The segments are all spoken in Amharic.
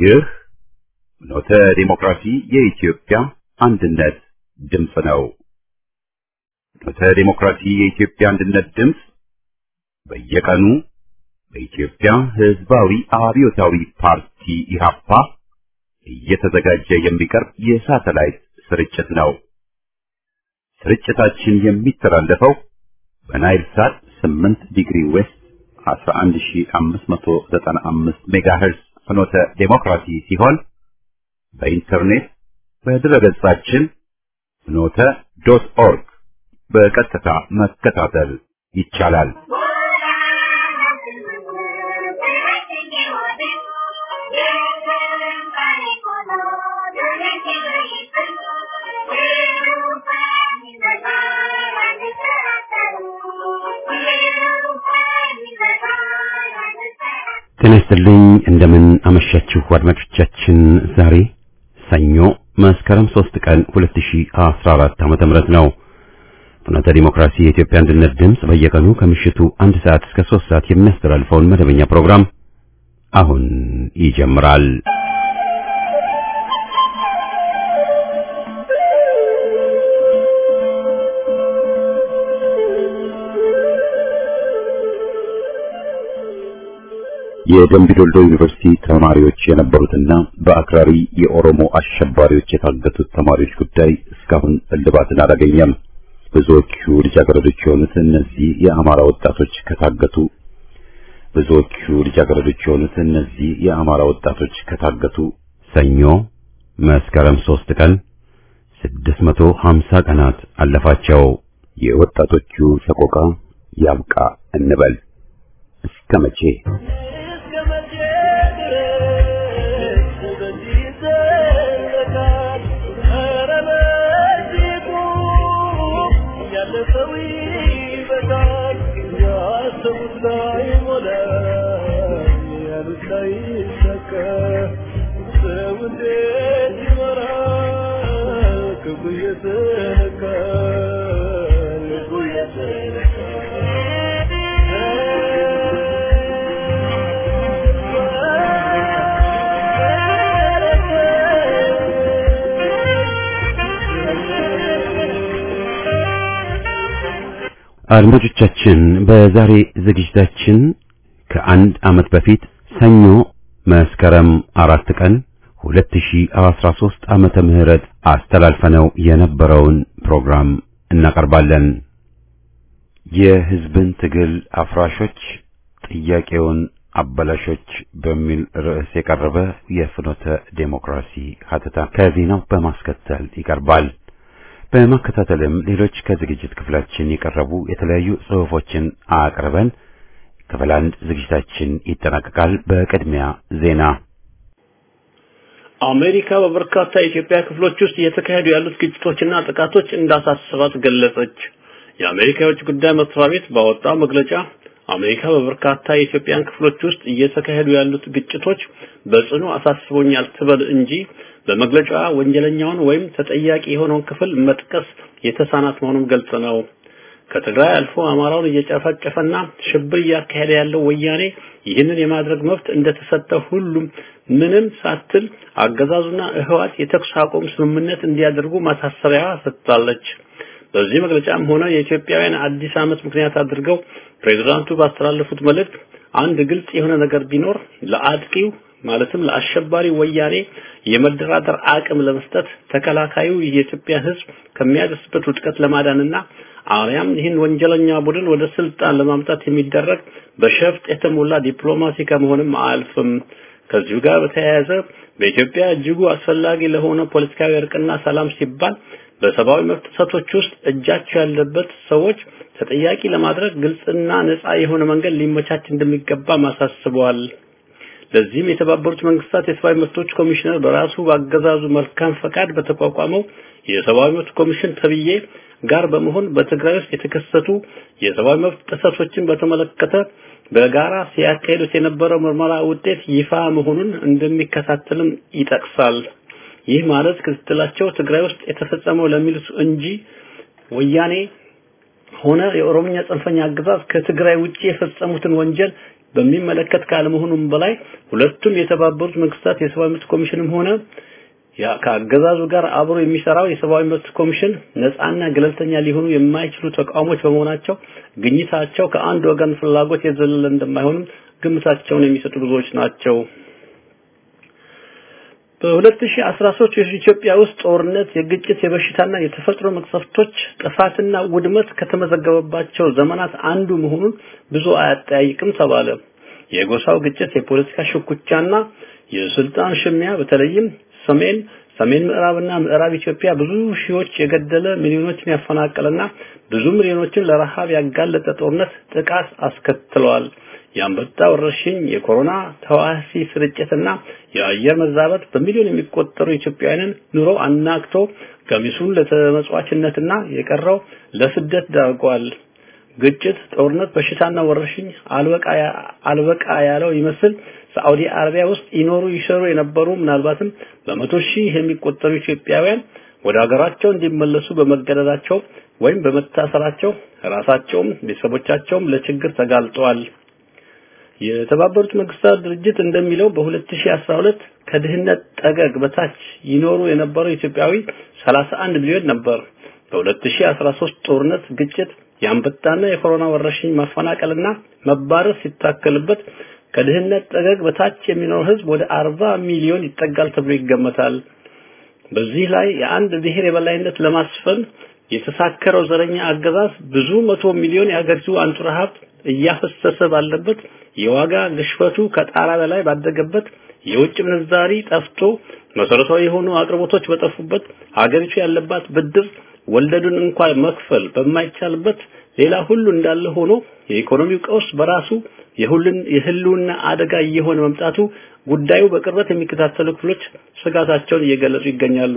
ይህ ኖተ ዲሞክራሲ የኢትዮጵያ አንድነት ድምፅ ነው። ኖተ ዲሞክራሲ የኢትዮጵያ አንድነት ድምፅ በየቀኑ በኢትዮጵያ ሕዝባዊ አብዮታዊ ፓርቲ ኢህአፓ እየተዘጋጀ የሚቀርብ የሳተላይት ስርጭት ነው። ስርጭታችን የሚተላለፈው በናይል ሳት 8 ዲግሪ ዌስት 11595 ሜጋሄርዝ ፍኖተ ዴሞክራሲ ሲሆን በኢንተርኔት በድረገጻችን ፍኖተ ዶት ኦርግ በቀጥታ መከታተል ይቻላል። ጤና ይስጥልኝ እንደምን አመሻችሁ አድማጮቻችን። ዛሬ ሰኞ መስከረም 3 ቀን 2014 ዓመተ ምህረት ነው። ፍኖተ ዲሞክራሲ የኢትዮጵያ አንድነት ድምፅ በየቀኑ ከምሽቱ አንድ ሰዓት እስከ 3 ሰዓት የሚያስተላልፈውን መደበኛ ፕሮግራም አሁን ይጀምራል። የደምቢዶልዶ ዩኒቨርሲቲ ተማሪዎች የነበሩትና በአክራሪ የኦሮሞ አሸባሪዎች የታገቱት ተማሪዎች ጉዳይ እስካሁን እልባትን አላገኘም። ብዙዎቹ ልጃገረዶች የሆኑት እነዚህ የአማራ ወጣቶች ከታገቱ ብዙዎቹ ልጃገረዶች የሆኑት እነዚህ የአማራ ወጣቶች ከታገቱ ሰኞ መስከረም ሶስት ቀን 650 ቀናት አለፋቸው። የወጣቶቹ ሰቆቃ ያብቃ እንበል እስከ መቼ? አድማጮቻችን በዛሬ ዝግጅታችን ከአንድ ዓመት በፊት ሰኞ መስከረም አራት ቀን 2013 ዓመተ ምህረት አስተላልፈነው የነበረውን ፕሮግራም እናቀርባለን። የሕዝብን ትግል አፍራሾች ጥያቄውን አበላሾች በሚል ርዕስ የቀረበ የፍኖተ ዴሞክራሲ ሀተታ ከዜናው በማስከተል ይቀርባል። በማከታተልም ሌሎች ከዝግጅት ክፍላችን የቀረቡ የተለያዩ ጽሑፎችን አቅርበን ክፍል አንድ ዝግጅታችን ይጠናቀቃል። በቅድሚያ ዜና። አሜሪካ በበርካታ የኢትዮጵያ ክፍሎች ውስጥ እየተካሄዱ ያሉት ግጭቶችና ጥቃቶች እንዳሳሰባት ገለጸች። የአሜሪካ የውጭ ጉዳይ መስሪያ ቤት ባወጣው መግለጫ አሜሪካ በበርካታ የኢትዮጵያን ክፍሎች ውስጥ እየተካሄዱ ያሉት ግጭቶች በጽኑ አሳስቦኛል ትበል እንጂ በመግለጫዋ ወንጀለኛውን ወይም ተጠያቂ የሆነውን ክፍል መጥቀስ የተሳናት መሆኑን ገልጽ ነው። ከትግራይ አልፎ አማራውን እየጨፈጨፈና ሽብር እያካሄደ ያለው ወያኔ ይህንን የማድረግ መብት እንደተሰጠ ሁሉም ምንም ሳትል አገዛዙና ህወሓት የተኩስ አቁም ስምምነት እንዲያደርጉ ማሳሰቢያ ሰጥታለች። በዚህ መግለጫም ሆነ የኢትዮጵያውያን አዲስ ዓመት ምክንያት አድርገው ፕሬዝዳንቱ ባስተላለፉት መልእክት አንድ ግልጽ የሆነ ነገር ቢኖር ለአጥቂው ማለትም ለአሸባሪ ወያኔ የመደራደር አቅም ለመስጠት ተከላካዩ የኢትዮጵያ ህዝብ ከሚያደርስበት ውድቀት ለማዳንና አርያም ይህን ወንጀለኛ ቡድን ወደ ስልጣን ለማምጣት የሚደረግ በሸፍጥ የተሞላ ዲፕሎማሲ ከመሆንም አያልፍም። ከዚሁ ጋር በተያያዘ በኢትዮጵያ እጅጉ አስፈላጊ ለሆነ ፖለቲካዊ እርቅና ሰላም ሲባል በሰብአዊ መብት ጥሰቶች ውስጥ እጃቸው ያለበት ሰዎች ተጠያቂ ለማድረግ ግልጽና ነፃ የሆነ መንገድ ሊመቻች እንደሚገባ ማሳስበዋል። ለዚህም የተባበሩት መንግስታት የሰብአዊ መብቶች ኮሚሽነር በራሱ በአገዛዙ መልካም ፈቃድ በተቋቋመው የሰብአዊ መብት ኮሚሽን ተብዬ ጋር በመሆን በትግራይ ውስጥ የተከሰቱ የሰብአዊ መብት ጥሰቶችን በተመለከተ በጋራ ሲያካሂዱት የነበረው ምርመራ ውጤት ይፋ መሆኑን እንደሚከታተልም ይጠቅሳል። ይህ ማለት ክትትላቸው ትግራይ ውስጥ የተፈጸመው ለሚሉት እንጂ ወያኔ ሆነ የኦሮምኛ ጽንፈኛ አገዛዝ ከትግራይ ውጪ የፈጸሙትን ወንጀል በሚመለከት ካለመሆኑም በላይ ሁለቱም የተባበሩት መንግስታት የሰብአዊ መብት ኮሚሽንም ሆነ ያ ከአገዛዙ ጋር አብሮ የሚሰራው የሰብአዊ መብት ኮሚሽን ነፃና ገለልተኛ ሊሆኑ የማይችሉ ተቋሞች በመሆናቸው ግኝታቸው ከአንድ ወገን ፍላጎት የዘለለ እንደማይሆንም ግምታቸውን የሚሰጡ ብዙዎች ናቸው። በ2013 የኢትዮጵያ ውስጥ ጦርነት፣ የግጭት፣ የበሽታና የተፈጥሮ መቅሰፍቶች ጥፋትና ውድመት ከተመዘገበባቸው ዘመናት አንዱ መሆኑን ብዙ አያጠያይቅም ተባለ። የጎሳው ግጭት፣ የፖለቲካ ሽኩቻና የስልጣን ሽሚያ በተለይም ሰሜን ሰሜን ምዕራብና ምዕራብ ኢትዮጵያ ብዙ ሺዎች የገደለ ሚሊዮኖችን ያፈናቀለና ብዙ ሚሊዮኖችን ለረሃብ ያጋለጠ ጦርነት ጥቃት አስከትለዋል። የአንበጣ ወረርሽኝ፣ የኮሮና ተዋሲ ስርጭትና የአየር መዛባት በሚሊዮን የሚቆጠሩ ኢትዮጵያውያንን ኑሮ አናግቶ ገሚሱን ለተመጽዋችነትና የቀረው ለስደት ዳርጓል። ግጭት፣ ጦርነት፣ በሽታና ወረርሽኝ አልበቃ አልበቃ ያለው ይመስል ሳዑዲ አረቢያ ውስጥ ይኖሩ ይሰሩ የነበሩ ምናልባትም በመቶ ሺህ የሚቆጠሩ ኢትዮጵያውያን ወደ ሀገራቸው እንዲመለሱ በመገደዳቸው ወይም በመታሰራቸው ራሳቸውም ቤተሰቦቻቸውም ለችግር ተጋልጠዋል። የተባበሩት መንግስታት ድርጅት እንደሚለው በ2012 ከድህነት ጠገግ በታች ይኖሩ የነበረው ኢትዮጵያዊ 31 ሚሊዮን ነበር። በ2013 ጦርነት፣ ግጭት፣ የአንበጣና የኮሮና ወረርሽኝ ማፈናቀልና መባረር ሲታከልበት ከድህነት ጠገግ በታች የሚኖረው ህዝብ ወደ 40 ሚሊዮን ይጠጋል ተብሎ ይገመታል። በዚህ ላይ የአንድ ብሔር የበላይነት ለማስፈን የተሳከረው ዘረኛ አገዛዝ ብዙ መቶ ሚሊዮን የአገሪቱ አንጡራ ሀብት እያፈሰሰ ባለበት የዋጋ ግሽበቱ ከጣራ በላይ ባደገበት የውጭ ምንዛሪ ጠፍቶ መሰረታዊ የሆኑ አቅርቦቶች በጠፉበት ሀገሪቱ ያለባት ብድር ወለዱን እንኳን መክፈል በማይቻልበት ሌላ ሁሉ እንዳለ ሆኖ የኢኮኖሚው ቀውስ በራሱ የሁሉን የህልውና አደጋ እየሆነ መምጣቱ ጉዳዩ በቅርበት የሚከታተሉ ክፍሎች ስጋታቸውን እየገለጹ ይገኛሉ።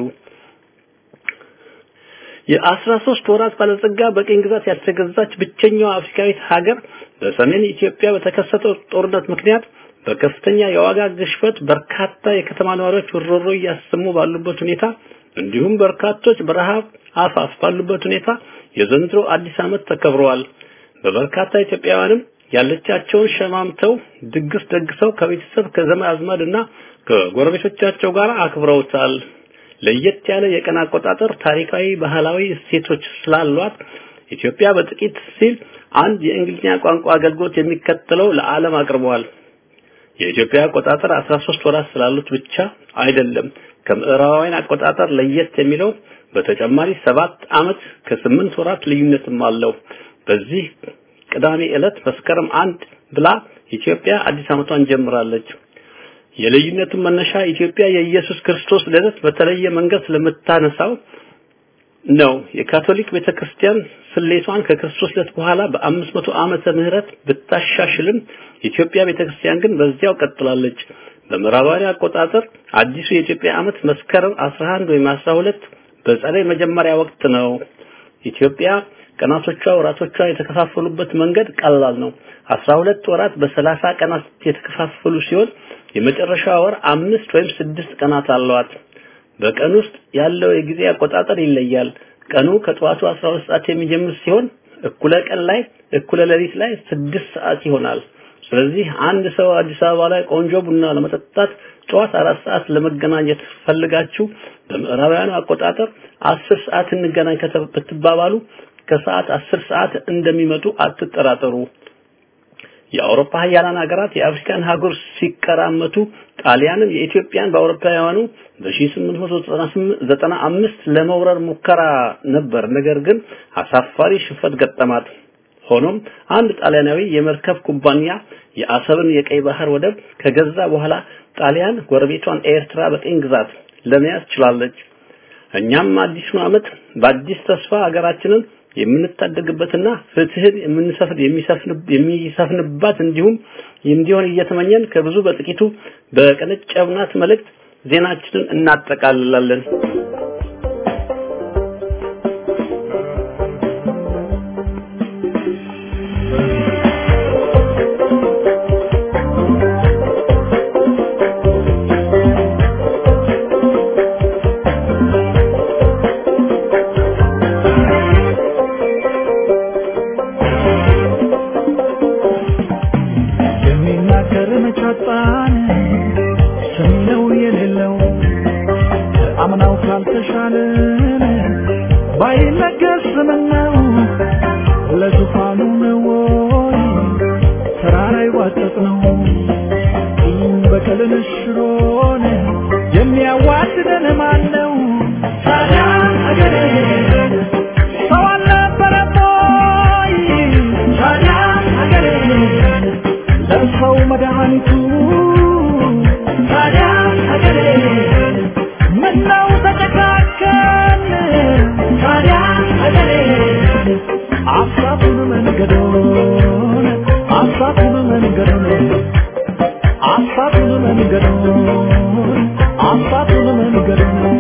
የአስራ ሶስት ወራት ባለጸጋ በቅኝ ግዛት ያልተገዛች ብቸኛዋ አፍሪካዊት ሀገር በሰሜን ኢትዮጵያ በተከሰተው ጦርነት ምክንያት በከፍተኛ የዋጋ ግሽበት በርካታ የከተማ ነዋሪዎች ሮሮ እያሰሙ ባሉበት ሁኔታ እንዲሁም በርካቶች በረሃብ አፋፍ ባሉበት ሁኔታ የዘንድሮ አዲስ ዓመት ተከብረዋል። በበርካታ ኢትዮጵያውያንም ያለቻቸውን ሸማምተው ድግስ ደግሰው ከቤተሰብ ከዘመድ አዝማድና ከጎረቤቶቻቸው ጋር አክብረውታል። ለየት ያለ የቀን አቆጣጠር ታሪካዊ፣ ባህላዊ እሴቶች ስላሏት ኢትዮጵያ በጥቂት ሲል አንድ የእንግሊዝኛ ቋንቋ አገልግሎት የሚከተለው ለዓለም አቅርበዋል። የኢትዮጵያ አቆጣጠር 13 ወራት ስላሉት ብቻ አይደለም። ከምዕራባውያን አቆጣጠር ለየት የሚለው በተጨማሪ ሰባት ዓመት ከስምንት ወራት ልዩነትም አለው። በዚህ ቅዳሜ ዕለት መስከረም አንድ ብላ ኢትዮጵያ አዲስ ዓመቷን ጀምራለች። የልዩነቱን መነሻ ኢትዮጵያ የኢየሱስ ክርስቶስ ልደት በተለየ መንገድ ስለምታነሳው ነው። የካቶሊክ ቤተክርስቲያን ስሌቷን ከክርስቶስ ልደት በኋላ በአምስት መቶ ዓመተ ምህረት ብታሻሽልም ኢትዮጵያ ቤተክርስቲያን ግን በዚያው ቀጥላለች። በምዕራባውያን አቆጣጠር አዲሱ የኢትዮጵያ ዓመት መስከረም 11 ወይም 12 በጸደይ መጀመሪያ ወቅት ነው። ኢትዮጵያ ቀናቶቿ ወራቶቿ የተከፋፈሉበት መንገድ ቀላል ነው። 12 ወራት በሰላሳ ቀናት የተከፋፈሉ ሲሆን የመጨረሻ ወር አምስት ወይም ስድስት ቀናት አለዋት። በቀን ውስጥ ያለው የጊዜ አቆጣጠር ይለያል። ቀኑ ከጠዋቱ 12 ሰዓት የሚጀምር ሲሆን እኩለ ቀን ላይ እኩለ ሌሊት ላይ ስድስት ሰዓት ይሆናል። ስለዚህ አንድ ሰው አዲስ አበባ ላይ ቆንጆ ቡና ለመጠጣት ጠዋት አራት ሰዓት ለመገናኘት ፈልጋችሁ በምዕራባውያኑ አቆጣጠር አስር ሰዓት እንገናኝ ከተባባሉ ከሰዓት አስር ሰዓት እንደሚመጡ አትጠራጠሩ። የአውሮፓ ሀያላን ሀገራት የአፍሪካን ሀገር ሲቀራመቱ ጣሊያንም የኢትዮጵያን በአውሮፓውያኑ በ1895 ለመውረር ሙከራ ነበር። ነገር ግን አሳፋሪ ሽንፈት ገጠማት። ሆኖም አንድ ጣሊያናዊ የመርከብ ኩባንያ የአሰብን የቀይ ባህር ወደብ ከገዛ በኋላ ጣሊያን ጎረቤቷን ኤርትራ በቅኝ ግዛት ለመያዝ ችላለች። እኛም አዲሱን ዓመት በአዲስ ተስፋ ሀገራችንን የምንታደግበትና ፍትህን የምንሰፍን የሚሰፍንባት እንዲሁም እንዲሆን እየተመኘን ከብዙ በጥቂቱ በቀነጨብናት መልእክት ዜናችንን እናጠቃልላለን። Give me ይቻልን ባይነገር ስምነው ለዙፋኑ ነው ወይ ተራራ ይዋጠጥ ነው በቀልን ሽሮን የሚያዋድደን ማን ነው ታዲያ አገሬ ሰው አልነበረም ወይ ታዲያ አገሬ ለሰው መድኃኒቱ ታዲያ አገሬ ምነው ተጨካከን ታዲያ አገሬ አሳቱን መንገዶን አሳቱን መንገዶን አሳቱን መንገዶን አሳቱን መንገዶን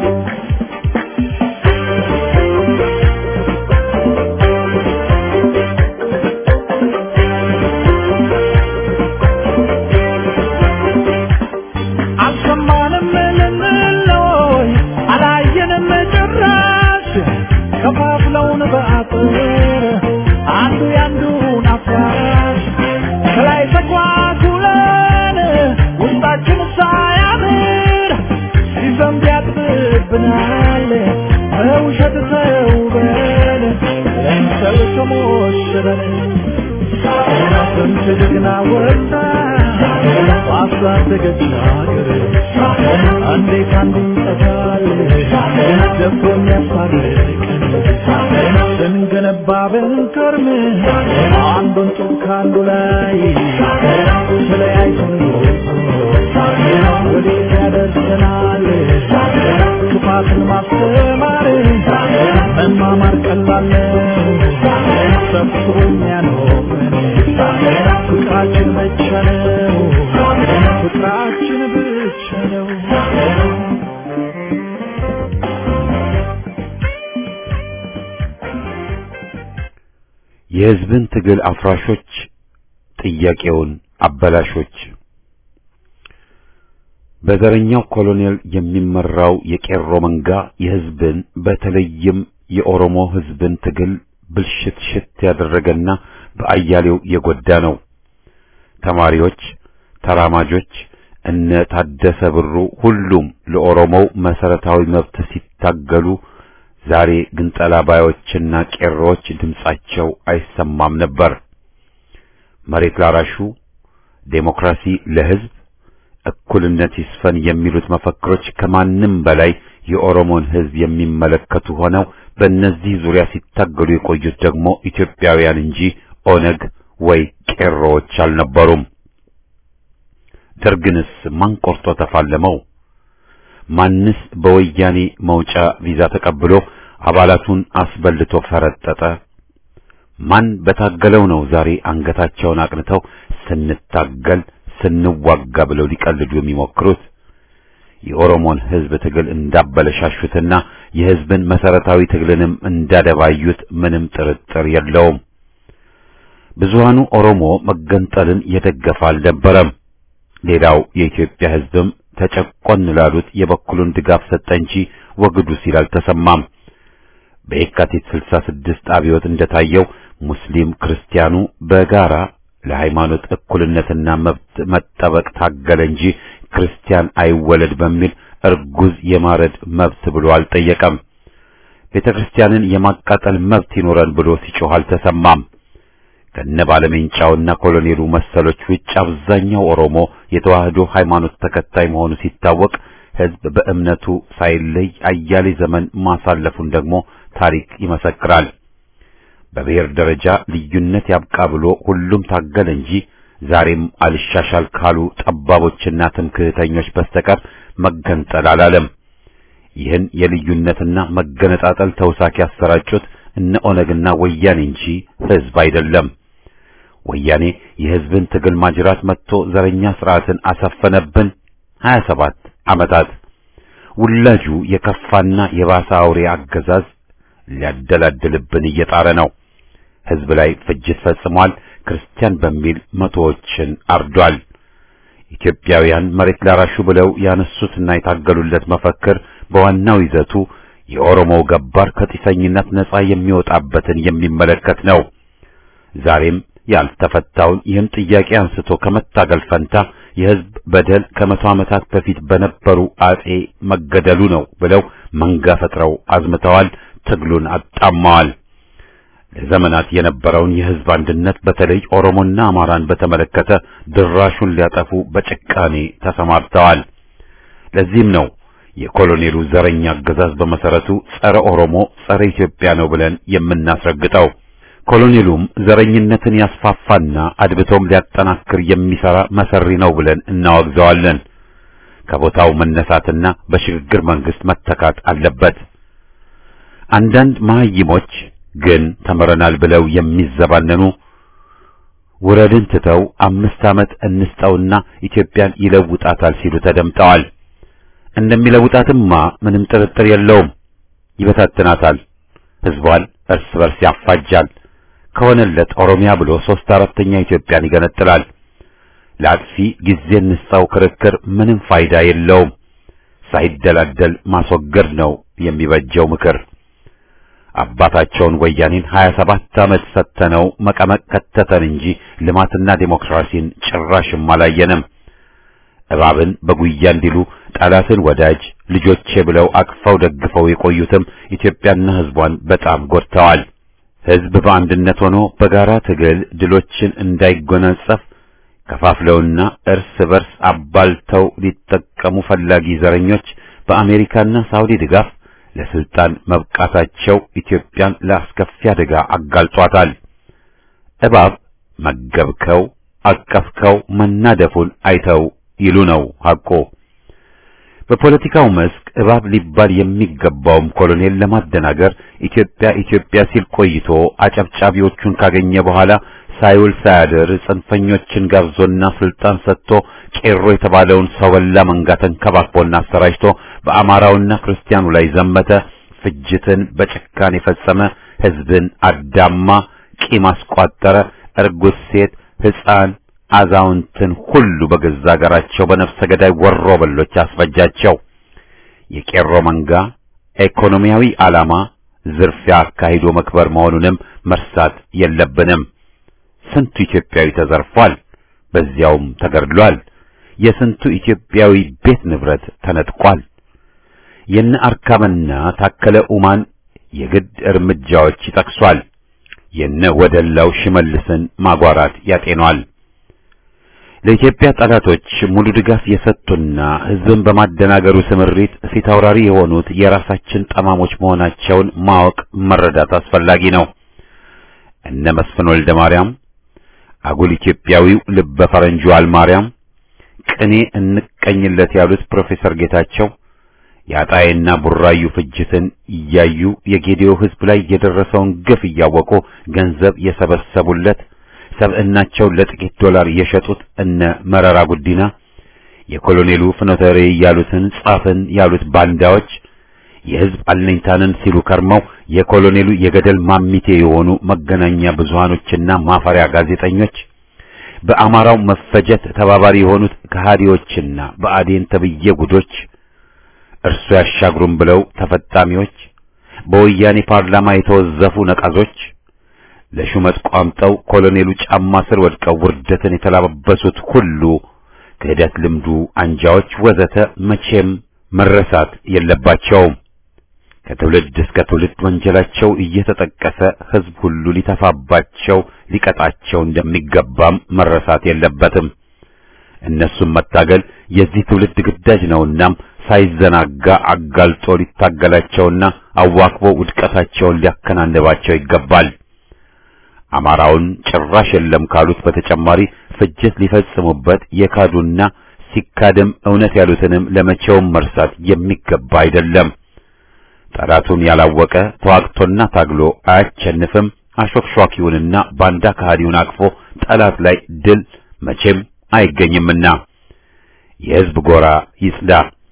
አልሰማንም ልንለይ አላየንም ጭራሽ ከፋፍለውን በአጥር አንዱ ያንዱን አፍራሽ ከላይ ተጓጉለን ውስጣችን ሳያምር ሲዘንብ ያጥብብናል በውሸት ተውበን ለምሰል ተሞሽረን ስንት ጀግና ወጣ ባሳደገች ሀገር እንዴት አንዱ ይጠፋል ደፍሮ የሚያስታርቀን ስንገነባ ብንከርም አንዱን ጡብ ከአንዱ ላይ ተለያይተን ወዴት ያደርሰናል ክፋትን ማስተማር መማማር ቀላል ነው ሰፍሮ የሚያኖረን ፍቅራችን ብቻ ነው ፍቅራችን ብቻ ነው የሕዝብን ትግል አፍራሾች፣ ጥያቄውን አበላሾች። በዘረኛው ኮሎኔል የሚመራው የቄሮ መንጋ የሕዝብን በተለይም የኦሮሞ ሕዝብን ትግል ብልሽት ሽት ያደረገና በአያሌው የጎዳ ነው። ተማሪዎች፣ ተራማጆች፣ እነ ታደሰ ብሩ ሁሉም ለኦሮሞው መሰረታዊ መብት ሲታገሉ ዛሬ ግን ጠላባዮችና ቄሮዎች ድምጻቸው አይሰማም ነበር። መሬት ላራሹ፣ ዴሞክራሲ ለሕዝብ፣ እኩልነት ይስፈን የሚሉት መፈክሮች ከማንም በላይ የኦሮሞን ሕዝብ የሚመለከቱ ሆነው በእነዚህ ዙሪያ ሲታገሉ የቆዩት ደግሞ ኢትዮጵያውያን እንጂ ኦነግ ወይ ቄሮዎች አልነበሩም። ደርግንስ ማን ቆርጦ ተፋለመው? ማንስ በወያኔ መውጫ ቪዛ ተቀብሎ አባላቱን አስበልቶ ፈረጠጠ? ማን በታገለው ነው ዛሬ አንገታቸውን አቅንተው ስንታገል ስንዋጋ ብለው ሊቀልዱ የሚሞክሩት? የኦሮሞን ሕዝብ ትግል እንዳበለሻሹትና የሕዝብን መሰረታዊ ትግልንም እንዳደባዩት ምንም ጥርጥር የለውም። ብዙሃኑ ኦሮሞ መገንጠልን የደገፈ አልነበረም። ሌላው የኢትዮጵያ ሕዝብም ተጨቆን ላሉት የበኩሉን ድጋፍ ሰጠ እንጂ ወግዱ ሲል አልተሰማም። በየካቲት 66 አብዮት እንደታየው ሙስሊም ክርስቲያኑ በጋራ ለሃይማኖት እኩልነትና መብት መጠበቅ ታገለ እንጂ ክርስቲያን አይወለድ በሚል እርጉዝ የማረድ መብት ብሎ አልጠየቀም። ቤተ ክርስቲያንን የማቃጠል መብት ይኖረን ብሎ ሲጮህ አልተሰማም። ከነ ባለሜንጫውና ኮሎኔሉ መሰሎች ውጭ አብዛኛው ኦሮሞ የተዋህዶ ሃይማኖት ተከታይ መሆኑ ሲታወቅ ሕዝብ በእምነቱ ሳይለይ አያሌ ዘመን ማሳለፉን ደግሞ ታሪክ ይመሰክራል። በብሔር ደረጃ ልዩነት ያብቃ ብሎ ሁሉም ታገለ እንጂ ዛሬም አልሻሻል ካሉ ጠባቦችና ትምክህተኞች በስተቀር መገንጠል አላለም። ይህን የልዩነትና መገነጣጠል ተውሳክ ያሰራጩት እነ ኦነግና ወያኔ እንጂ ሕዝብ አይደለም። ወያኔ የሕዝብን ትግል ማጅራት መጥቶ ዘረኛ ስርዓትን አሰፈነብን 27 ዓመታት። ውላጁ የከፋና የባሰ አውሬ አገዛዝ ሊያደላድልብን እየጣረ ነው። ሕዝብ ላይ ፍጅት ፈጽሟል። ክርስቲያን በሚል መቶዎችን አርዷል። ኢትዮጵያውያን መሬት ላራሹ ብለው ያነሱትና የታገሉለት መፈክር በዋናው ይዘቱ የኦሮሞው ገባር ከጢሰኝነት ነጻ የሚወጣበትን የሚመለከት ነው። ዛሬም ያልተፈታውን ይህን ጥያቄ አንስቶ ከመታገል ፈንታ የህዝብ በደል ከመቶ ዓመታት በፊት በነበሩ አጼ መገደሉ ነው ብለው መንጋ ፈጥረው አዝምተዋል። ትግሉን አጣመዋል። ለዘመናት የነበረውን የህዝብ አንድነት በተለይ ኦሮሞና አማራን በተመለከተ ድራሹን ሊያጠፉ በጭካኔ ተሰማርተዋል። ለዚህም ነው የኮሎኔሉ ዘረኛ አገዛዝ በመሰረቱ ጸረ ኦሮሞ፣ ጸረ ኢትዮጵያ ነው ብለን የምናስረግጠው። ኮሎኔሉም ዘረኝነትን ያስፋፋና አድብቶም ሊያጠናክር የሚሰራ መሰሪ ነው ብለን እናወግዘዋለን። ከቦታው መነሳትና በሽግግር መንግስት መተካት አለበት። አንዳንድ መሀይሞች ግን ተምረናል ብለው የሚዘባነኑ ውረድን ትተው አምስት ዓመት እንስጠውና ኢትዮጵያን ይለውጣታል ሲሉ ተደምጠዋል። እንደሚለውጣትማ ምንም ጥርጥር የለውም። ይበታትናታል፣ ህዝቧን እርስ በርስ ያፋጃል። ከሆነለት ኦሮሚያ ብሎ ሶስት አራተኛ ኢትዮጵያን ይገነጥላል። ለአጥፊ ጊዜ እንስጠው ክርክር ምንም ፋይዳ የለውም። ሳይደላደል ማስወገድ ነው የሚበጀው ምክር። አባታቸውን ወያኔን 27 ዓመት ሰተነው መቀመቅ ከተተን እንጂ ልማትና ዴሞክራሲን ጭራሽም አላየንም። እባብን በጉያ እንዲሉ ጠላትን ወዳጅ ልጆቼ ብለው አቅፈው ደግፈው የቆዩትም ኢትዮጵያና ህዝቧን በጣም ጎድተዋል። ህዝብ በአንድነት ሆኖ በጋራ ትግል ድሎችን እንዳይጎናጸፍ ከፋፍለውና እርስ በርስ አባልተው ሊጠቀሙ ፈላጊ ዘረኞች በአሜሪካና ሳውዲ ድጋፍ ለስልጣን መብቃታቸው ኢትዮጵያን ለአስከፊ አደጋ አጋልጧታል። እባብ መገብከው፣ አቀፍከው መናደፉን አይተው ይሉ ነው ሐቆ። በፖለቲካው መስክ እባብ ሊባል የሚገባውም ኮሎኔል ለማደናገር ኢትዮጵያ ኢትዮጵያ ሲል ቆይቶ አጨብጫቢዎቹን ካገኘ በኋላ ሳይውል ሳያድር ጽንፈኞችን ጋብዞና ስልጣን ሰጥቶ ቄሮ የተባለውን ሰው በላ መንጋ ተንከባክቦና አሰራጭቶ በአማራውና ክርስቲያኑ ላይ ዘመተ። ፍጅትን በጭካኔ የፈጸመ ህዝብን አዳማ፣ ቂም አስቋጠረ። እርጉዝ ሴት፣ ሕፃን፣ አዛውንትን ሁሉ በገዛ አገራቸው በነፍሰ ገዳይ ወሮ በሎች አስፈጃቸው። የቄሮ መንጋ ኢኮኖሚያዊ ዓላማ ዝርፊያ አካሂዶ መክበር መሆኑንም መርሳት የለብንም። ስንቱ ኢትዮጵያዊ ተዘርፏል፣ በዚያውም ተገድሏል። የስንቱ ኢትዮጵያዊ ቤት ንብረት ተነጥቋል። የነ አርካምና ታከለ ኡማን የግድ እርምጃዎች ይጠቅሷል። የነ ወደላው ሽመልስን ማጓራት ያጤኗል። ለኢትዮጵያ ጠላቶች ሙሉ ድጋፍ የሰጡና ህዝብን በማደናገሩ ስምሪት ፊት አውራሪ የሆኑት የራሳችን ጠማሞች መሆናቸውን ማወቅ መረዳት አስፈላጊ ነው። እነ መስፍን ወልደ ማርያም አጉል ኢትዮጵያዊው ልበ ፈረንጁ አልማርያም ቅኔ እንቀኝለት ያሉት ፕሮፌሰር ጌታቸው የአጣዬና ቡራዩ ፍጅትን እያዩ የጌዲዮ ህዝብ ላይ የደረሰውን ግፍ እያወቁ ገንዘብ የሰበሰቡለት ሰብዕናቸውን ለጥቂት ዶላር የሸጡት እነ መረራ ጉዲና የኮሎኔሉ ፍኖተ ርዕይ ያሉትን ጻፍን ያሉት ባንዳዎች የህዝብ አለኝታንን ሲሉ ከርመው የኮሎኔሉ የገደል ማሚቴ የሆኑ መገናኛ ብዙሃኖችና ማፈሪያ ጋዜጠኞች በአማራው መፈጀት ተባባሪ የሆኑት ከሃዲዎችና በአዴን ተብዬ ጉዶች እርሱ ያሻግሩም ብለው ተፈጣሚዎች በወያኔ ፓርላማ የተወዘፉ ነቃዞች ለሹመት ቋምጠው ኮሎኔሉ ጫማ ስር ወድቀው ውርደትን የተላበሱት ሁሉ ክህደት ልምዱ አንጃዎች ወዘተ መቼም መረሳት የለባቸውም። ከትውልድ እስከ ትውልድ ወንጀላቸው እየተጠቀሰ ህዝብ ሁሉ ሊተፋባቸው ሊቀጣቸው እንደሚገባም መረሳት የለበትም። እነሱም መታገል የዚህ ትውልድ ግዳጅ ነውናም ሳይዘናጋ አጋልጦ ሊታገላቸውና አዋክቦ ውድቀታቸውን ሊያከናንባቸው ይገባል። አማራውን ጭራሽ የለም ካሉት በተጨማሪ ፍጅት ሊፈጽሙበት የካዱና ሲካድም እውነት ያሉትንም ለመቼውም መርሳት የሚገባ አይደለም። ጠላቱን ያላወቀ ተዋግቶና ታግሎ አያቸንፍም። አሾክሿኪውንና ባንዳ ከሃዲውን አቅፎ ጠላት ላይ ድል መቼም አይገኝምና የህዝብ ጎራ ይጽዳ።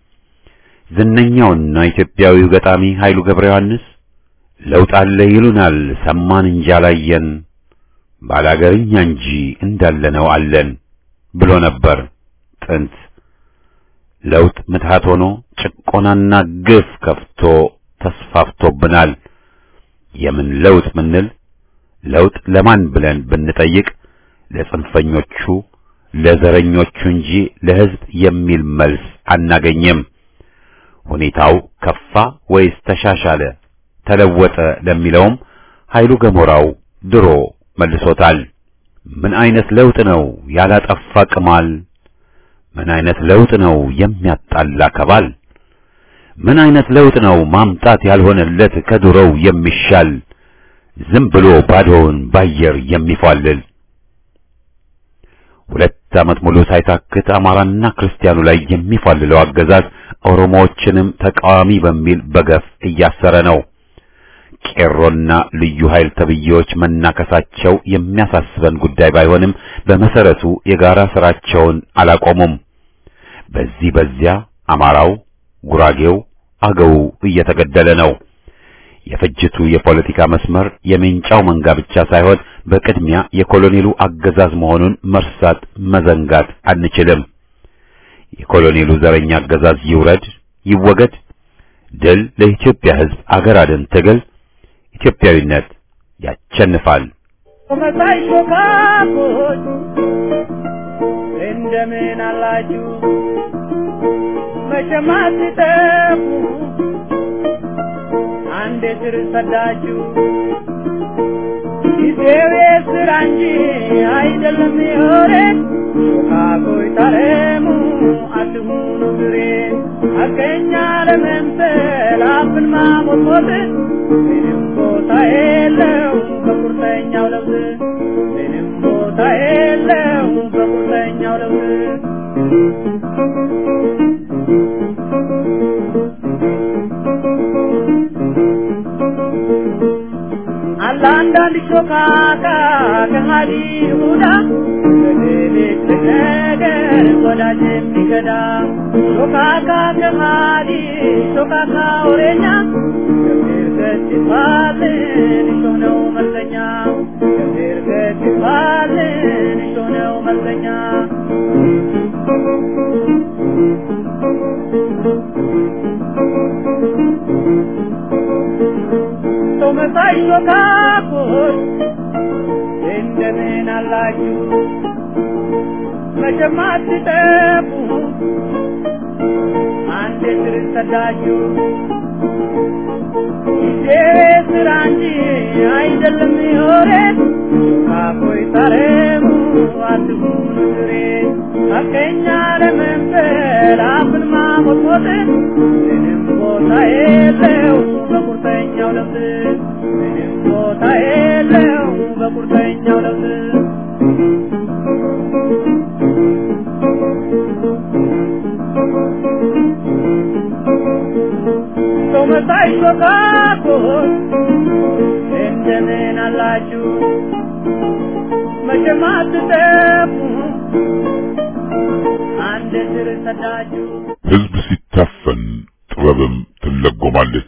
ዝነኛውና ኢትዮጵያዊው ገጣሚ ኃይሉ ገብረ ዮሐንስ ለውጥ አለ ይሉናል ሰማን እንጂ አላየን፣ ባላገርኛ እንጂ እንዳለነው አለን ብሎ ነበር ጥንት። ለውጥ ምትሃት ሆኖ ጭቆናና ግፍ ከፍቶ ተስፋፍቶብናል። የምን ለውጥ ምንል ለውጥ ለማን ብለን ብንጠይቅ ለጽንፈኞቹ ለዘረኞቹ እንጂ ለሕዝብ የሚል መልስ አናገኝም። ሁኔታው ከፋ ወይስ ተሻሻለ፣ ተለወጠ ለሚለውም ኃይሉ ገሞራው ድሮ መልሶታል። ምን አይነት ለውጥ ነው ያላጠፋ ቅማል? ምን አይነት ለውጥ ነው የሚያጣላ ከባል? ምን አይነት ለውጥ ነው ማምጣት ያልሆነለት ከድሮው የሚሻል ዝም ብሎ ባዶውን ባየር የሚፏልል? ሁለት ዓመት ሙሉ ሳይታክት አማራና ክርስቲያኑ ላይ የሚፏልለው አገዛዝ ኦሮሞዎችንም ተቃዋሚ በሚል በገፍ እያሰረ ነው። ቄሮና ልዩ ኃይል ተብዬዎች መናከሳቸው የሚያሳስበን ጉዳይ ባይሆንም በመሰረቱ የጋራ ስራቸውን አላቆሙም። በዚህ በዚያ አማራው፣ ጉራጌው፣ አገው እየተገደለ ነው። የፍጅቱ የፖለቲካ መስመር የሜንጫው መንጋ ብቻ ሳይሆን በቅድሚያ የኮሎኔሉ አገዛዝ መሆኑን መርሳት መዘንጋት አንችልም። የኮሎኔሉ ዘረኛ አገዛዝ ይውረድ ይወገድ። ድል ለኢትዮጵያ ሕዝብ አገር አድን ትግል ኢትዮጵያዊነት ያቸንፋል። መሳይ ሾካኮች እንደምን አላችሁ? መቼም አትጠፉ አንዴ ስር ሰዳችሁ። ጊዜው የስራ እንጂ አይደለም የወሬን ሾካኮች ታረሙ አትሁኑ ግሬን ሐቀኛ ለመምሰል አፍን ማሞጥሞጥ ምንም ቦታ የለው በቁርጠኛው ለውጥ ምንም ቦታ የለው በቁርጠኛው ለውጥ አለ አንዳንድ ሾካካ ከሃዲ ይሁዳ በሌሊት ነገር ወዳጅ የሚገዳ ሾካካ ከሃዲ ሾካካ ወሬኛ ገብር ገት ይባልን እሾህ ነው መልከኛ ገብር ገት ይባልን እሾህ ነው መልከኛ ሰው መሳይ ሾካኮች እንደምን አላችሁ? መቼም አትጠፉ አንድ ስር ሰዳችሁ። ጊዜ ስራ እንጂ አይደለም የወሬት ሾካኮች ታረሙ አትሁኑ ግሬት ሐቀኛ ለመምሰል አፍን ማሞጥሞጥ ምንም ቦታ የለው በቁርጠኛው ለውጥ ምንም ቦታ የለው በቁርጠኛው ለውጥ ሰው መሳይ ሾካኮች እንደምን አላችሁ? መቼም አትጠፉ አንድ ስር ሰዳችሁ። ሕዝብ ሲታፈን ጥበብም ትለጎማለች።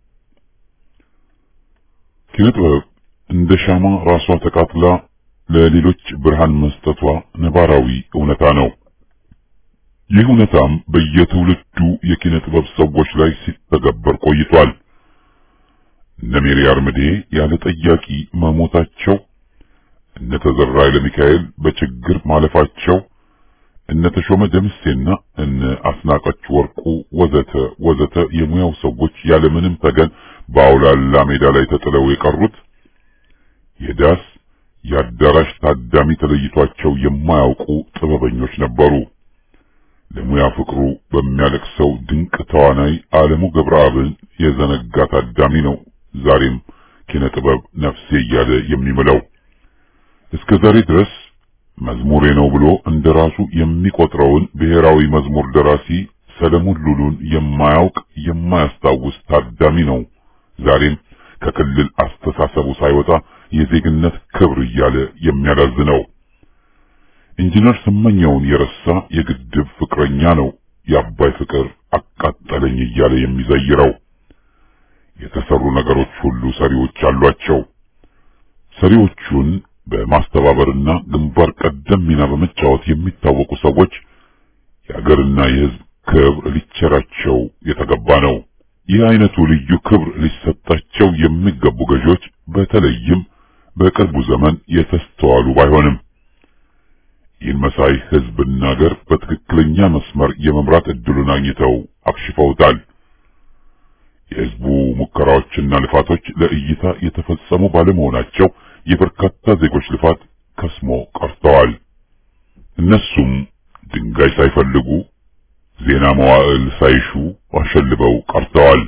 ኪነ ጥበብ እንደ ሻማ ራሷ ተቃጥላ ለሌሎች ብርሃን መስጠቷ ነባራዊ እውነታ ነው። ይህ እውነታም በየትውልዱ የኪነ ጥበብ ሰዎች ላይ ሲተገበር ቆይቷል። እነ ሜሪ አርምዴ ያለ ጠያቂ መሞታቸው፣ እነ ተዘራ ኃይለሚካኤል በችግር ማለፋቸው፣ እነ ተሾመ ደምሴና እነ አስናቀች ወርቁ ወዘተ ወዘተ የሙያው ሰዎች ያለምንም ተገን በአውላላ ሜዳ ላይ ተጥለው የቀሩት የዳስ የአዳራሽ ታዳሚ ተለይቷቸው የማያውቁ ጥበበኞች ነበሩ። ለሙያ ፍቅሩ በሚያለቅሰው ድንቅ ተዋናይ ዓለሙ ገብረአብን የዘነጋ ታዳሚ ነው ዛሬም ኪነ ጥበብ ነፍሴ እያለ የሚምለው። እስከ ዛሬ ድረስ መዝሙሬ ነው ብሎ እንደራሱ የሚቆጥረውን ብሔራዊ መዝሙር ደራሲ ሰለሞን ሉሉን የማያውቅ የማያስታውስ ታዳሚ ነው ዛሬም ከክልል አስተሳሰቡ ሳይወጣ የዜግነት ክብር እያለ የሚያላዝነው። ኢንጂነር ስመኘውን የረሳ የግድብ ፍቅረኛ ነው የአባይ ፍቅር አቃጠለኝ እያለ የሚዘይረው። የተሰሩ ነገሮች ሁሉ ሰሪዎች አሏቸው። ሰሪዎቹን በማስተባበርና ግንባር ቀደም ሚና በመጫወት የሚታወቁ ሰዎች የሀገርና የሕዝብ ክብር ሊቸራቸው የተገባ ነው። ይህ አይነቱ ልዩ ክብር ሊሰጣቸው የሚገቡ ገዢዎች በተለይም በቅርቡ ዘመን የተስተዋሉ ባይሆንም ይህን መሳይ ህዝብና ሀገር በትክክለኛ መስመር የመምራት እድሉን አግኝተው አክሽፈውታል። የህዝቡ ሙከራዎችና ልፋቶች ለእይታ የተፈጸሙ ባለመሆናቸው የበርካታ ዜጎች ልፋት ከስሞ ቀርተዋል። እነሱም ድንጋይ ሳይፈልጉ ዜና መዋዕል ሳይሹ አሸልበው ቀርተዋል።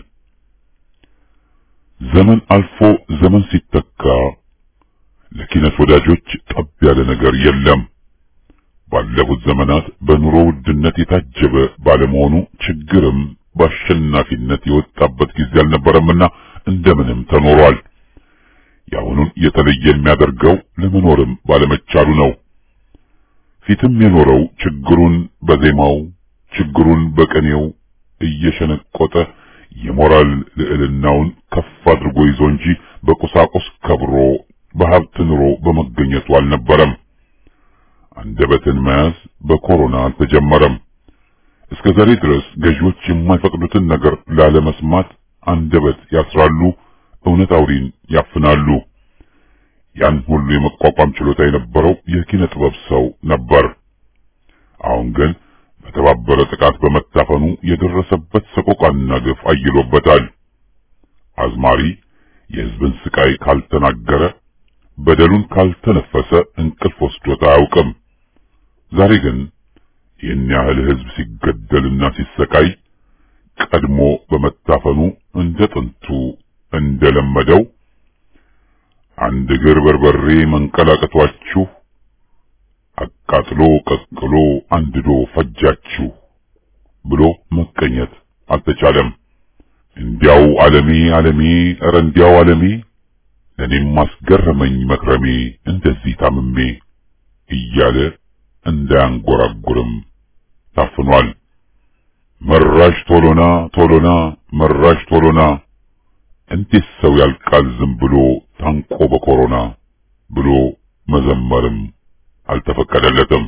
ዘመን አልፎ ዘመን ሲተካ ለኪነት ወዳጆች ጠብ ያለ ነገር የለም። ባለፉት ዘመናት በኑሮ ውድነት የታጀበ ባለመሆኑ ችግርም በአሸናፊነት የወጣበት ጊዜ አልነበረምና እንደምንም ተኖሯል። የአሁኑን የተለየ የሚያደርገው ለመኖርም ባለመቻሉ ነው። ፊትም የኖረው ችግሩን በዜማው ችግሩን በቅኔው እየሸነቆጠ የሞራል ልዕልናውን ከፍ አድርጎ ይዞ እንጂ በቁሳቁስ ከብሮ በሀብት ኑሮ በመገኘቱ አልነበረም። አንደበትን መያዝ በኮሮና አልተጀመረም። እስከ ዛሬ ድረስ ገዢዎች የማይፈቅዱትን ነገር ላለመስማት አንደበት ያስራሉ፣ እውነት አውሪን ያፍናሉ። ያን ሁሉ የመቋቋም ችሎታ የነበረው የኪነ ጥበብ ሰው ነበር። አሁን ግን በተባበረ ጥቃት በመታፈኑ የደረሰበት ሰቆቃና ግፍ አይሎበታል። አዝማሪ የሕዝብን ስቃይ ካልተናገረ በደሉን ካልተነፈሰ እንቅልፍ ወስዶት አያውቅም። ዛሬ ግን ይህን ያህል ሕዝብ ሲገደልና ሲሰቃይ ቀድሞ በመታፈኑ እንደ ጥንቱ እንደለመደው አንድ እግር በርበሬ መንቀላቀቷችሁ አቃጥሎ ቀቅሎ አንድዶ ፈጃችሁ ብሎ መቀኘት አልተቻለም። እንዲያው ዓለሜ ዓለሜ ኧረ እንዲያው ዓለሜ ለኔም ማስገረመኝ መክረሜ እንደዚህ ታምሜ እያለ እንዳያንጎራጉርም ታፍኗል። መራሽ ቶሎና ቶሎና መራሽ ቶሎና እንዴት ሰው ያልቃል ዝም ብሎ ታንቆ በኮሮና ብሎ መዘመርም አልተፈቀደለትም።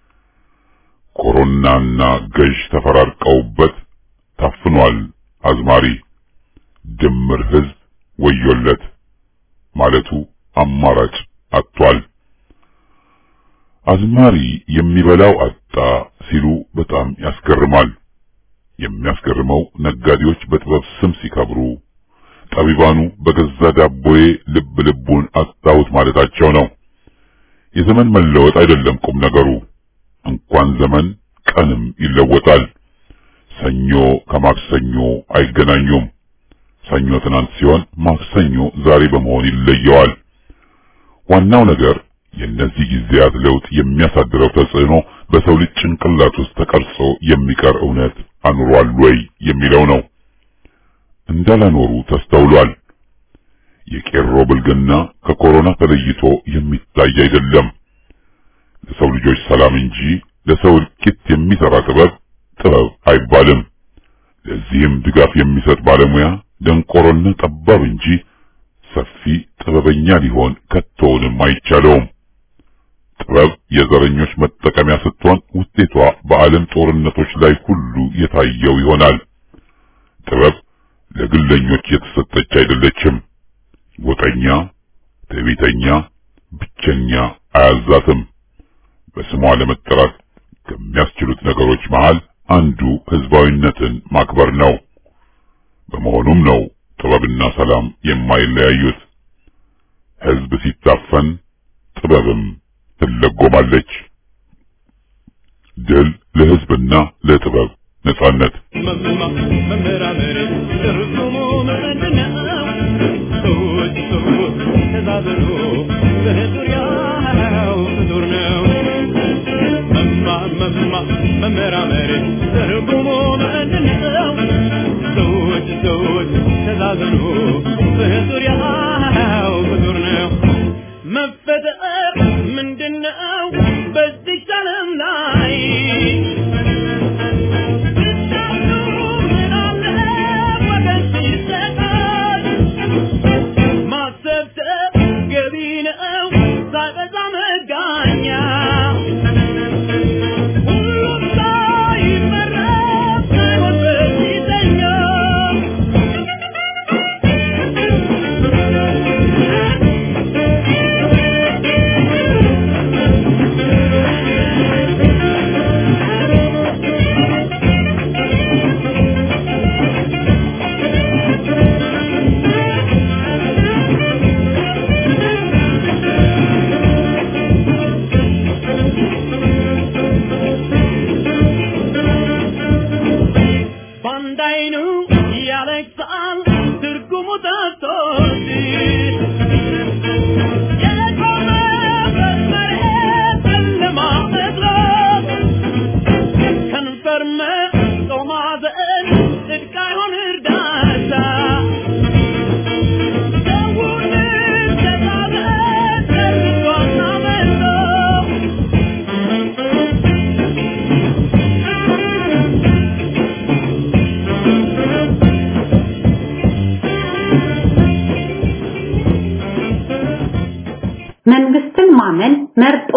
ኮሮናና ገዥ ተፈራርቀውበት ታፍኗል አዝማሪ። ድምር ሕዝብ ወዮለት ማለቱ አማራጭ አጥቷል። አዝማሪ የሚበላው አጣ ሲሉ በጣም ያስገርማል። የሚያስገርመው ነጋዴዎች በጥበብ ስም ሲከብሩ፣ ጠቢባኑ በገዛ ዳቦዬ ልብ ልቡን አጣሁት ማለታቸው ነው። የዘመን መለወጥ አይደለም ቁም ነገሩ። እንኳን ዘመን ቀንም ይለወጣል። ሰኞ ከማክሰኞ አይገናኙም። ሰኞ ትናንት ሲሆን ማክሰኞ ዛሬ በመሆን ይለየዋል። ዋናው ነገር የእነዚህ ጊዜያት ለውጥ የሚያሳድረው ተጽዕኖ በሰው ልጅ ጭንቅላት ውስጥ ተቀርጾ የሚቀር እውነት አኑሯል ወይ የሚለው ነው። እንዳላኖሩ ተስተውሏል። የቄሮ ብልግና ከኮሮና ተለይቶ የሚታይ አይደለም። ለሰው ልጆች ሰላም እንጂ ለሰው እልቂት የሚሰራ ጥበብ ጥበብ አይባልም። ለዚህም ድጋፍ የሚሰጥ ባለሙያ ደንቆሮና ጠባብ እንጂ ሰፊ ጥበበኛ ሊሆን ከቶውንም አይቻለውም። ጥበብ የዘረኞች መጠቀሚያ ስትሆን ውጤቷ በዓለም ጦርነቶች ላይ ሁሉ የታየው ይሆናል። ጥበብ ለግለኞች የተሰጠች አይደለችም። ጎጠኛ፣ ትዕቢተኛ፣ ብቸኛ አያዛትም። በስሟ ለመጠራት ከሚያስችሉት ነገሮች መሃል አንዱ ህዝባዊነትን ማክበር ነው። በመሆኑም ነው ጥበብና ሰላም የማይለያዩት። ህዝብ ሲታፈን ጥበብም ትለጎማለች። ድል ለህዝብና ለጥበብ ነጻነት። መመራመር ትርጉሙ ምንድነው? ሰዎች ሰዎች ተዛዘኑ በዙሪያው ፍጡር ነው። መማ መማ መመራመር ትርጉሙ ምንድነው? ሰዎች ሰዎች ተዛዘኑ በዙሪያው ፍጡር ነው። መፈጠር ምንድነው? በዚህ ዓለም ላይ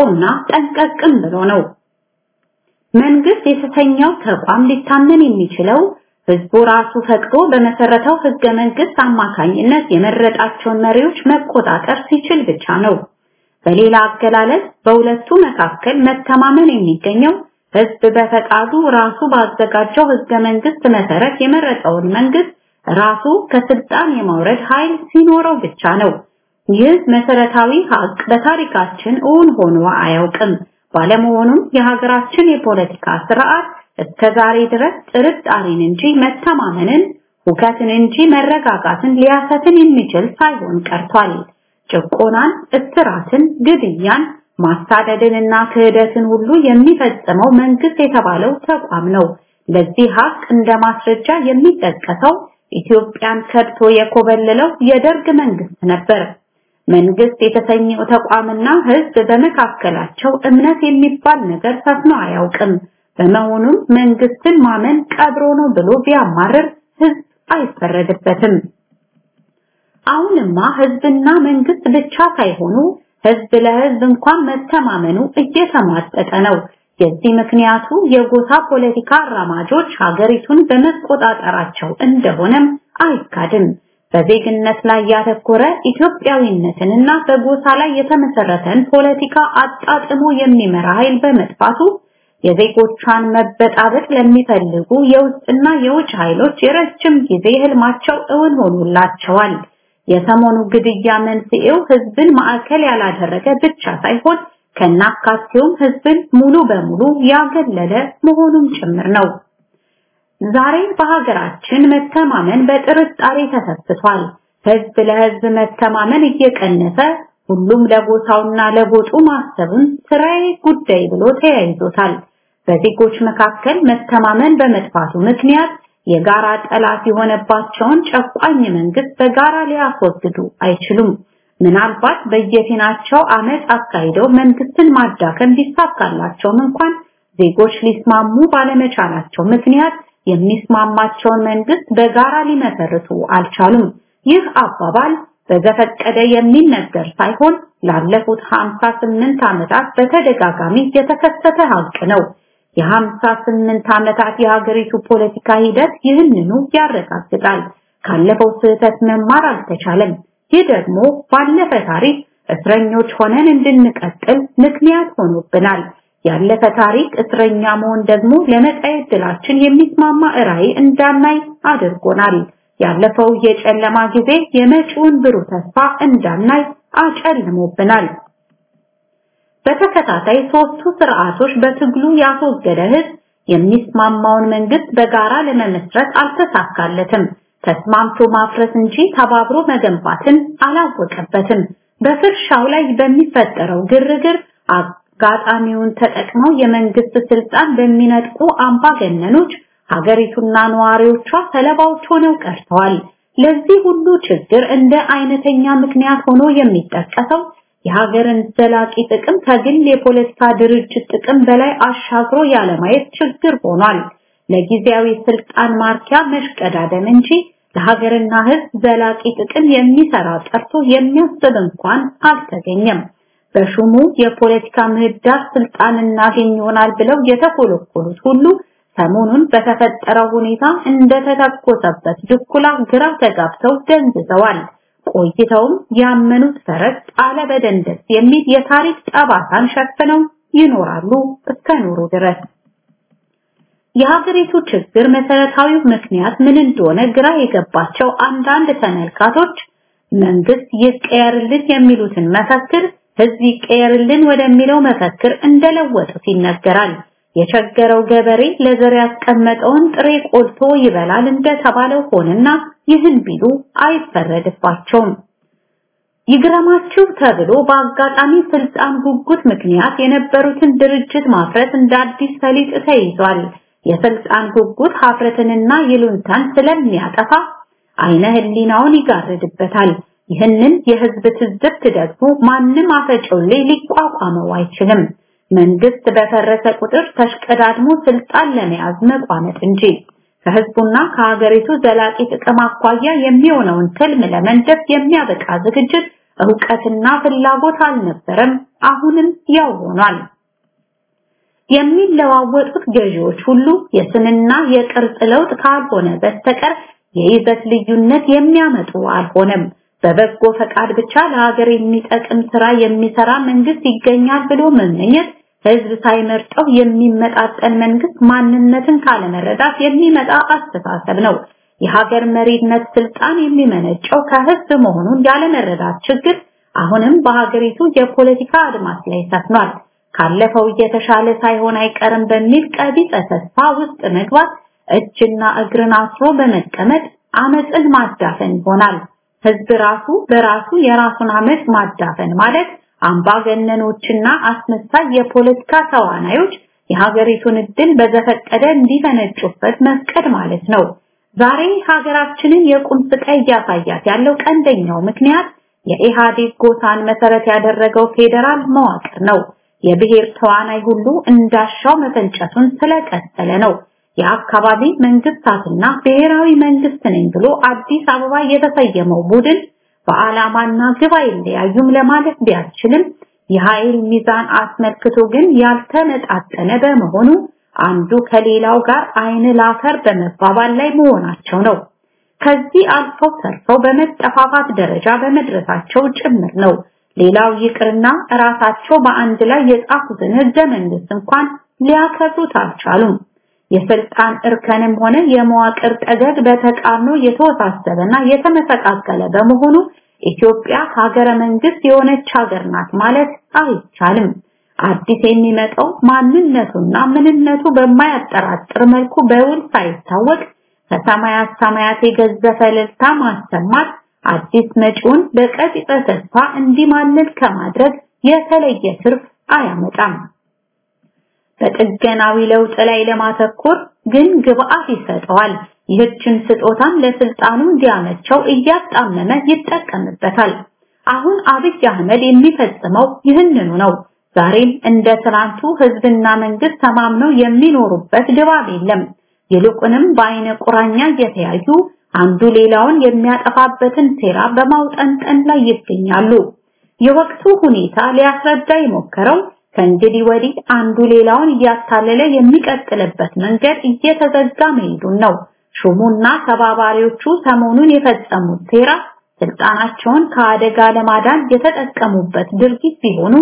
ነቅቶና ጠንቀቅም ብሎ ነው። መንግስት የተሰኘው ተቋም ሊታመን የሚችለው ህዝቡ ራሱ ፈቅዶ በመሰረተው ህገ መንግስት አማካኝነት የመረጣቸውን መሪዎች መቆጣጠር ሲችል ብቻ ነው። በሌላ አገላለጽ በሁለቱ መካከል መተማመን የሚገኘው ህዝብ በፈቃዱ ራሱ ባዘጋጀው ህገ መንግስት መሰረት የመረጠውን መንግስት ራሱ ከስልጣን የማውረድ ኃይል ሲኖረው ብቻ ነው። ይህ መሰረታዊ ሀቅ በታሪካችን እውን ሆኖ አያውቅም። ባለመሆኑም የሀገራችን የፖለቲካ ስርዓት እስከ ዛሬ ድረስ ጥርጣሬን እንጂ መተማመንን፣ ሁከትን እንጂ መረጋጋትን ሊያሰትን የሚችል ሳይሆን ቀርቷል። ጭቆናን፣ እስራትን፣ ግድያን፣ ማሳደድንና ክህደትን ሁሉ የሚፈጽመው መንግስት የተባለው ተቋም ነው። ለዚህ ሀቅ እንደ ማስረጃ የሚጠቀሰው ኢትዮጵያን ከድቶ የኮበለለው የደርግ መንግስት ነበር። መንግስት የተሰኘው ተቋምና ህዝብ በመካከላቸው እምነት የሚባል ነገር ሰፍኖ አያውቅም። በመሆኑም መንግስትን ማመን ቀብሮ ነው ብሎ ቢያማርር ህዝብ አይፈረድበትም። አሁንማ ህዝብና መንግስት ብቻ ሳይሆኑ ህዝብ ለህዝብ እንኳን መተማመኑ እየተሟጠጠ ነው። የዚህ ምክንያቱ የጎሳ ፖለቲካ አራማጆች ሀገሪቱን በመቆጣጠራቸው እንደሆነም አይካድም። በዜግነት ላይ ያተኮረ ኢትዮጵያዊነትንና በጎሳ ላይ የተመሰረተን ፖለቲካ አጣጥሞ የሚመራ ኃይል በመጥፋቱ የዜጎቿን መበጣበጥ ለሚፈልጉ የውስጥና የውጭ ኃይሎች የረጅም ጊዜ ህልማቸው እውን ሆኖላቸዋል። የሰሞኑ ግድያ መንስኤው ህዝብን ማዕከል ያላደረገ ብቻ ሳይሆን ከናካቴውም ህዝብን ሙሉ በሙሉ ያገለለ መሆኑም ጭምር ነው። ዛሬ በሀገራችን መተማመን በጥርጣሬ ተሰፍቷል። ህዝብ ለህዝብ መተማመን እየቀነሰ ሁሉም ለጎሳውና ለጎጡ ማሰብን ስራዬ ጉዳይ ብሎ ተያይዞታል። በዜጎች መካከል መተማመን በመጥፋቱ ምክንያት የጋራ ጠላት የሆነባቸውን ጨቋኝ መንግስት በጋራ ሊያስወግዱ አይችሉም። ምናልባት በየፊናቸው አመፅ አካሂደው መንግስትን ማዳከም ቢሳካላቸውም እንኳን ዜጎች ሊስማሙ ባለመቻላቸው ምክንያት የሚስማማቸውን መንግስት በጋራ ሊመሰርቱ አልቻሉም። ይህ አባባል በዘፈቀደ የሚነገር ሳይሆን ላለፉት 58 ዓመታት በተደጋጋሚ የተከሰተ ሀቅ ነው። የ58 ዓመታት የሀገሪቱ ፖለቲካ ሂደት ይህንኑ ያረጋግጣል። ካለፈው ስህተት መማር አልተቻለም። ይህ ደግሞ ባለፈ ታሪክ እስረኞች ሆነን እንድንቀጥል ምክንያት ሆኖብናል። ያለፈ ታሪክ እስረኛ መሆን ደግሞ ለመጻኤ ዕድላችን የሚስማማ ራዕይ እንዳናይ አድርጎናል። ያለፈው የጨለማ ጊዜ የመጪውን ብሩህ ተስፋ እንዳናይ አጨልሞብናል። በተከታታይ ሶስቱ ስርዓቶች በትግሉ ያስወገደ ህዝብ የሚስማማውን መንግስት በጋራ ለመመስረት አልተሳካለትም። ተስማምቶ ማፍረስ እንጂ ተባብሮ መገንባትን አላወቀበትም። በፍርሻው ላይ በሚፈጠረው ግርግር አጋጣሚውን ተጠቅመው የመንግስት ስልጣን በሚነጥቁ አምባገነኖች ሀገሪቱና ነዋሪዎቿ ሰለባዎች ሆነው ቀርተዋል። ለዚህ ሁሉ ችግር እንደ አይነተኛ ምክንያት ሆኖ የሚጠቀሰው የሀገርን ዘላቂ ጥቅም ከግል የፖለቲካ ድርጅት ጥቅም በላይ አሻግሮ ያለማየት ችግር ሆኗል። ለጊዜያዊ ስልጣን ማርኪያ መሽቀዳደም እንጂ ለሀገርና ህዝብ ዘላቂ ጥቅም የሚሰራ ጠርቶ የሚያስብ እንኳን አልተገኘም። በሹሙ የፖለቲካ ምህዳር ስልጣን እናገኝ ይሆናል ብለው የተኮለኮሉት ሁሉ ሰሞኑን በተፈጠረው ሁኔታ እንደተተኮሰበት ድኩላ ግራ ተጋብተው ደንዝዘዋል። ቆይተውም ያመኑት ፈረስ ጣለ በደንደስ የሚል የታሪክ ጠባሳን ሸፍነው ይኖራሉ እስከ ኖሩ ድረስ። የሀገሪቱ ችግር መሰረታዊው ምክንያት ምን እንደሆነ ግራ የገባቸው አንዳንድ ተመልካቶች መንግስት ይቀየርልን የሚሉትን መፈክር ህዝብ ይቀየርልን ወደሚለው መፈክር እንደለወጡት ይነገራል። የቸገረው ገበሬ ለዘር ያስቀመጠውን ጥሬ ቆልቶ ይበላል እንደተባለው ሆነና ይህን ቢሉ አይፈረድባቸውም። ይግረማችሁ ተብሎ በአጋጣሚ ስልጣን ጉጉት ምክንያት የነበሩትን ድርጅት ማፍረት እንደ አዲስ ሰሊጥ ተይዟል። የስልጣን ጉጉት ሀፍረትንና ይሉንታን ስለሚያጠፋ አይነ ህሊናውን ይጋርድበታል። ይህንን የህዝብ ትዝብት ደግሞ ማንም አፈጮሌ ሊቋቋመው አይችልም። መንግስት በፈረሰ ቁጥር ተሽቀዳድሞ ስልጣን ለመያዝ መቋመጥ እንጂ ከህዝቡና ከሀገሪቱ ዘላቂ ጥቅም አኳያ የሚሆነውን ትልም ለመንደፍ የሚያበቃ ዝግጅት ዕውቀትና ፍላጎት አልነበረም፣ አሁንም ያው ሆኗል። የሚለዋወጡት ገዢዎች ሁሉ የስንና የቅርጽ ለውጥ ካልሆነ በስተቀር የይዘት ልዩነት የሚያመጡ አልሆነም። በበጎ ፈቃድ ብቻ ለሀገር የሚጠቅም ስራ የሚሰራ መንግስት ይገኛል ብሎ መመኘት ህዝብ ሳይመርጠው የሚመጣጠን መንግስት ማንነትን ካለመረዳት የሚመጣ አስተሳሰብ ነው። የሀገር መሪነት ስልጣን የሚመነጨው ከህዝብ መሆኑን ያለመረዳት ችግር አሁንም በሀገሪቱ የፖለቲካ አድማስ ላይ ሰፍኗል። ካለፈው እየተሻለ ሳይሆን አይቀርም በሚል ቀቢጸ ተስፋ ውስጥ መግባት እጅና እግርን አስሮ በመቀመጥ አመፅን ማዳፈን ይሆናል። ህዝብ ራሱ በራሱ የራሱን አመፅ ማዳፈን ማለት አምባገነኖችና አስመሳይ የፖለቲካ ተዋናዮች የሀገሪቱን እድል በዘፈቀደ እንዲፈነጩበት መፍቀድ ማለት ነው። ዛሬ ሀገራችንን የቁም ስቃይ እያሳያት ያለው ቀንደኛው ምክንያት የኢህአዴግ ጎሳን መሰረት ያደረገው ፌዴራል መዋቅር ነው። የብሔር ተዋናይ ሁሉ እንዳሻው መፈንጨቱን ስለቀጠለ ነው። የአካባቢ መንግስታትና ብሔራዊ መንግስት ነኝ ብሎ አዲስ አበባ የተሰየመው ቡድን በዓላማና ግብ አይለያዩም ለማለት ቢያስችልም የኃይል ሚዛን አስመልክቶ ግን ያልተመጣጠነ በመሆኑ አንዱ ከሌላው ጋር አይን ላፈር በመባባል ላይ መሆናቸው ነው። ከዚህ አልፈው ተርፈው በመጠፋፋት ደረጃ በመድረሳቸው ጭምር ነው። ሌላው ይቅርና ራሳቸው በአንድ ላይ የጻፉትን ህገ መንግስት እንኳን ሊያከብሩት አልቻሉም። የስልጣን እርከንም ሆነ የመዋቅር ጠገግ በተቃርኖ የተወሳሰበና የተመሰቃቀለ በመሆኑ ኢትዮጵያ ሀገረ መንግስት የሆነች ሀገር ናት ማለት አይቻልም። አዲስ የሚመጣው ማንነቱና ምንነቱ በማያጠራጥር መልኩ በውል ሳይታወቅ ከሰማያት ሰማያት የገዘፈ እልልታ ማሰማት አዲስ መጪውን በቀጥታ ተስፋ እንዲማልል ከማድረግ የተለየ ትርፍ አያመጣም። በጥገናዊ ለውጥ ላይ ለማተኮር ግን ግብአት ይሰጠዋል። ይህችን ስጦታም ለስልጣኑ እንዲያመቸው እያጣመመ ይጠቀምበታል። አሁን አብይ አህመድ የሚፈጽመው ይህንኑ ነው። ዛሬም እንደ ትናንቱ ህዝብና መንግስት ተማምነው የሚኖሩበት ድባብ የለም። ይልቁንም በአይነ ቁራኛ እየተያዩ አንዱ ሌላውን የሚያጠፋበትን ሴራ በማውጠንጠን ላይ ይገኛሉ። የወቅቱ ሁኔታ ሊያስረዳ የሞከረው ከእንግዲህ ወዲህ አንዱ ሌላውን እያታለለ የሚቀጥልበት መንገድ እየተዘጋ መሄዱን ነው። ሹሙና ተባባሪዎቹ ሰሞኑን የፈጸሙት ሴራ ስልጣናቸውን ከአደጋ ለማዳን የተጠቀሙበት ድርጊት ቢሆኑም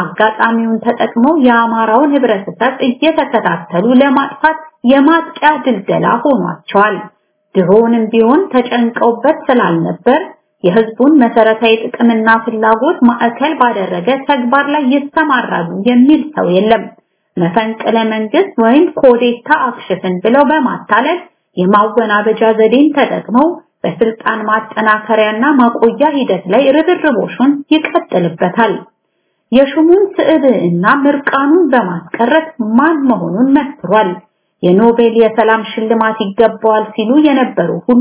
አጋጣሚውን ተጠቅመው የአማራውን ህብረተሰብ እየተከታተሉ ለማጥፋት የማጥቂያ ድልደላ ሆኗቸዋል። ድሮንም ቢሆን ተጨንቀውበት ስላልነበር የህዝቡን መሰረታዊ ጥቅምና ፍላጎት ማዕከል ባደረገ ተግባር ላይ ይሰማራሉ የሚል ሰው የለም። መፈንቅለ መንግስት ወይም ኮዴታ አክሽፍን ብለው በማታለል የማወናበጃ ዘዴን ተጠቅመው በስልጣን ማጠናከሪያና ማቆያ ሂደት ላይ ርብርቦሹን ይቀጥልበታል። የሹሙን ስዕብዕና ምርቃኑን በማስቀረት ማን መሆኑን መስክሯል። የኖቤል የሰላም ሽልማት ይገባዋል ሲሉ የነበሩ ሁሉ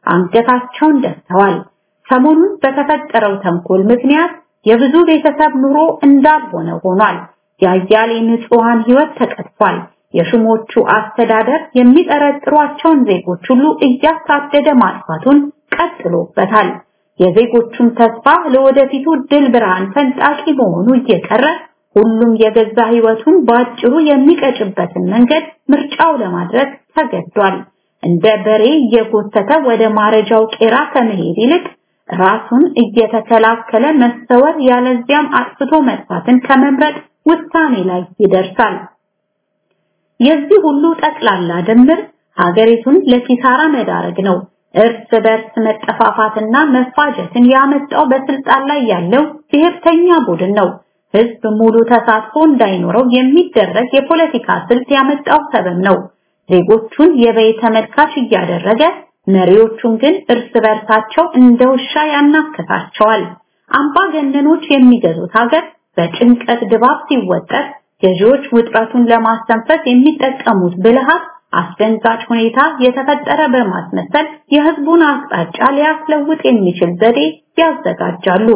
አንገታቸውን ደፍተዋል። ሰሞኑን በተፈጠረው ተንኮል ምክንያት የብዙ ቤተሰብ ኑሮ እንዳልሆነ ሆኗል። የአያሌ ንጹሃን ህይወት ተቀጥፏል። የሹሞቹ አስተዳደር የሚጠረጥሯቸውን ዜጎች ሁሉ እያሳደደ ማጥፋቱን ቀጥሎበታል። የዜጎቹም ተስፋ ለወደፊቱ ድል ብርሃን ፈንጣቂ መሆኑ እየቀረ ሁሉም የገዛ ህይወቱን በአጭሩ የሚቀጭበትን መንገድ ምርጫው ለማድረግ ተገዷል። እንደ በሬ እየጎተተ ወደ ማረጃው ቄራ ከመሄድ ይልቅ ራሱን እየተከላከለ መሰወር ያለዚያም አጥፍቶ መጥፋትን ከመምረጥ ውሳኔ ላይ ይደርሳል። የዚህ ሁሉ ጠቅላላ ድምር ሀገሪቱን ለኪሳራ መዳረግ ነው። እርስ በርስ መጠፋፋትና መፋጀትን ያመጣው በስልጣን ላይ ያለው ብሔርተኛ ቡድን ነው። ህዝብ ሙሉ ተሳትፎ እንዳይኖረው የሚደረግ የፖለቲካ ስልት ያመጣው ሰበብ ነው። ዜጎቹን የበይ ተመልካች እያደረገ መሪዎቹን ግን እርስ በርሳቸው እንደ ውሻ ያናክታቸዋል። አምባገነኖች የሚገዙት ሀገር በጭንቀት ድባብ ሲወጠር ገዢዎች ውጥረቱን ለማስተንፈስ የሚጠቀሙት ብልሃት አስደንጋጭ ሁኔታ የተፈጠረ በማስመሰል የህዝቡን አቅጣጫ ሊያስለውጥ የሚችል ዘዴ ያዘጋጃሉ።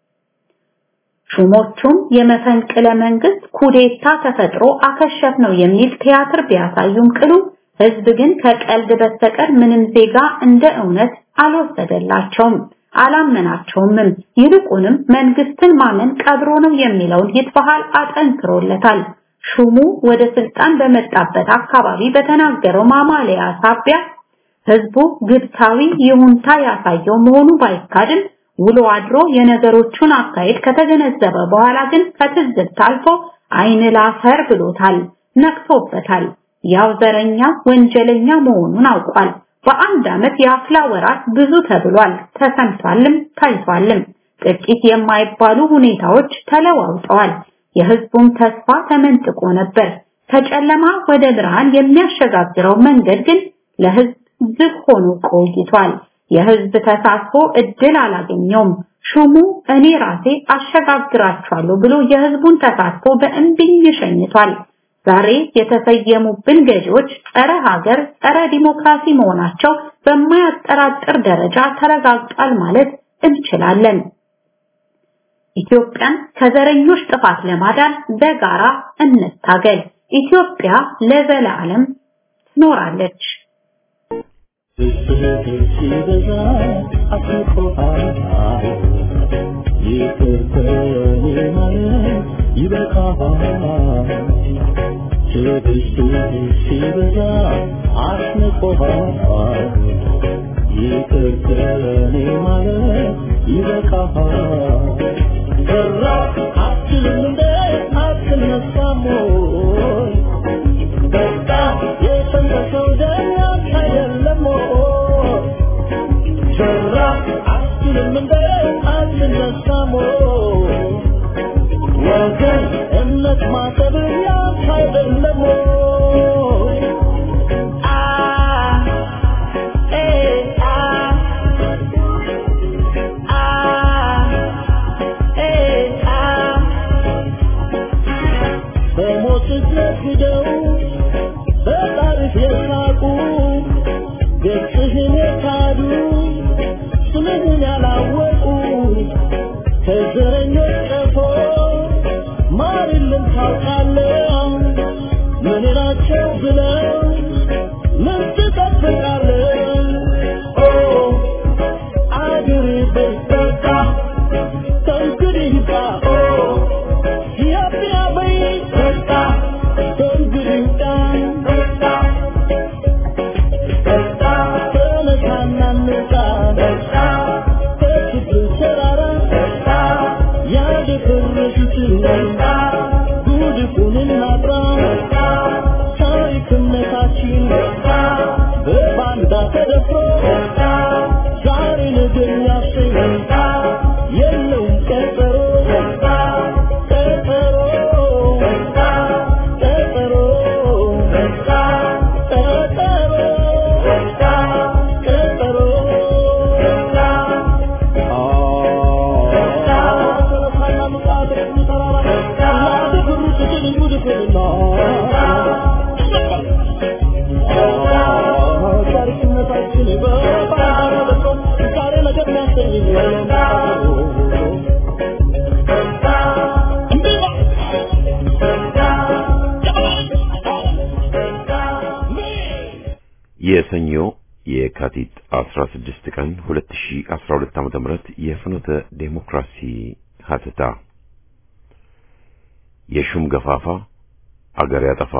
ሹሞቹም የመፈንቅለ መንግስት ኩዴታ ተፈጥሮ አከሸፍ ነው የሚል ቲያትር ቢያሳዩም ቅሉ ህዝብ ግን ከቀልድ በስተቀር ምንም ዜጋ እንደ እውነት አልወሰደላቸውም። አላመናቸውምም። ይልቁንም መንግስትን ማመን ቀብሮ ነው የሚለውን ይትበሃል አጠንክሮለታል። ሹሙ ወደ ስልጣን በመጣበት አካባቢ በተናገረው ማማለያ ሳቢያ ህዝቡ ግብታዊ ይሁንታ ያሳየው መሆኑ ባይካድም ውሎ አድሮ የነገሮቹን አካሄድ ከተገነዘበ በኋላ ግን ከትዝብት አልፎ አይን ላፈር ብሎታል፣ ነቅቶበታል። ያው ዘረኛ ወንጀለኛ መሆኑን አውቋል። በአንድ ዓመት የአፍላ ወራት ብዙ ተብሏል፣ ተሰምቷልም ታይቷልም። ጥቂት የማይባሉ ሁኔታዎች ተለዋውጠዋል። የህዝቡም ተስፋ ተመንጥቆ ነበር። ከጨለማ ወደ ብርሃን የሚያሸጋግረው መንገድ ግን ለህዝብ ዝግ ሆኖ ቆይቷል። የህዝብ ተሳትፎ እድል አላገኘውም። ሹሙ እኔ ራሴ አሸጋግራቸዋለሁ ብሎ የህዝቡን ተሳትፎ በእምቢኝ ሸኝቷል። ዛሬ የተሰየሙብን ገዢዎች ጸረ ሀገር፣ ጸረ ዲሞክራሲ መሆናቸው በማያጠራጥር ደረጃ ተረጋግጧል ማለት እንችላለን። ኢትዮጵያን ከዘረኞች ጥፋት ለማዳን በጋራ እንታገል። ኢትዮጵያ ለዘላለም ትኖራለች። ሲበዛ አስቆሃል ይቅር ከኔ ማለት ይበቃሃል ትዕግስት ሲበዛ አስንቆሃል ይቅር ከኔ ማለት ይበቃሃል ሰራ አትልም እንደ አትነሳም ወይ በቃ የፈለሰው ደም ያንተ አይደለም ወይ ሰራ አትልም እንደ አትነሳም ወይ ወገን እምነት ማሰብ ያንተ አይደለም ወይ አ ኤ አ አ ኤ አ በሞት ነግደው በታሪክ የሳቁ ገጽህን የካዱ ስምህን ያላወቁ ከዘረኞች ቀፎ ማር የለም ታውቃለህ ምን ናቸው ብለው ምን ትጠብቃለህ ኦ አገሬ በይበቃ ከእንግዲህ ይብቃ ኦ ኢትዮጵያ በይበቃ ከእንግዲህ ይብቃ በቃ ተነሳና እንውጣ ከችግር ተራራ ያደፈረሱትን ጉድፉን እናጥራ ታሪክነታችን በባንዳ ተደፍሮ ዛሬ ነገ የሚያሰኝ የለውም ቀጠሮ ቀጠሮ ቀጠሮ ቀጠሮ የሰኞ የካቲት 16 ቀን 2012 ዓመተ ምህረት የፍኖተ ዴሞክራሲ ሀተታ የሹም ገፋፋ አገር ያጠፋ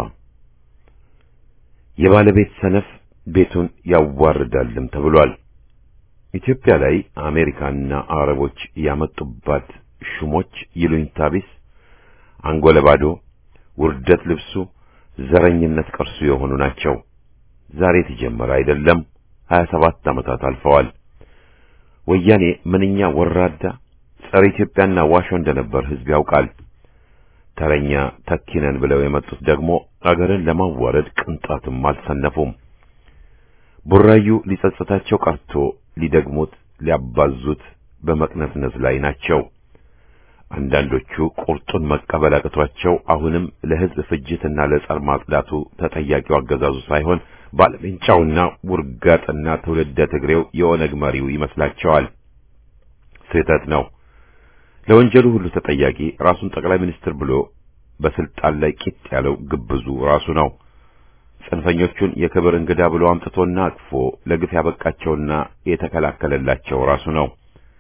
የባለቤት ሰነፍ ቤቱን ያዋርዳልም ተብሏል። ኢትዮጵያ ላይ አሜሪካና አረቦች ያመጡባት ሹሞች ይሉኝታ ቢስ፣ አንጎለ ባዶ፣ ውርደት ልብሱ፣ ዘረኝነት ቅርሱ የሆኑ ናቸው። ዛሬ የተጀመረ አይደለም። 27 ዓመታት አልፈዋል። ወያኔ ምንኛ ወራዳ ጸረ ኢትዮጵያና ዋሾ እንደነበር ሕዝብ ያውቃል። ተረኛ ተኪነን ብለው የመጡት ደግሞ አገርን ለማዋረድ ቅንጣትም አልሰነፉም። ቡራዩ ሊጸጽታቸው ቀርቶ ሊደግሙት ሊያባዙት በመቅነስነስ ላይ ናቸው። አንዳንዶቹ ቁርጡን መቀበል አቅቷቸው አሁንም ለሕዝብ ፍጅትና ለጸር ማጽዳቱ ተጠያቂው አገዛዙ ሳይሆን ባለሜንጫውና ውርጋጥና ትውልደ ትግሬው የኦነግ መሪው ይመስላቸዋል። ስህተት ነው። ለወንጀሉ ሁሉ ተጠያቂ ራሱን ጠቅላይ ሚኒስትር ብሎ በስልጣን ላይ ቂጥ ያለው ግብዙ ራሱ ነው። ጽንፈኞቹን የክብር እንግዳ ብሎ አምጥቶና አቅፎ ለግፍ ያበቃቸውና የተከላከለላቸው ራሱ ነው።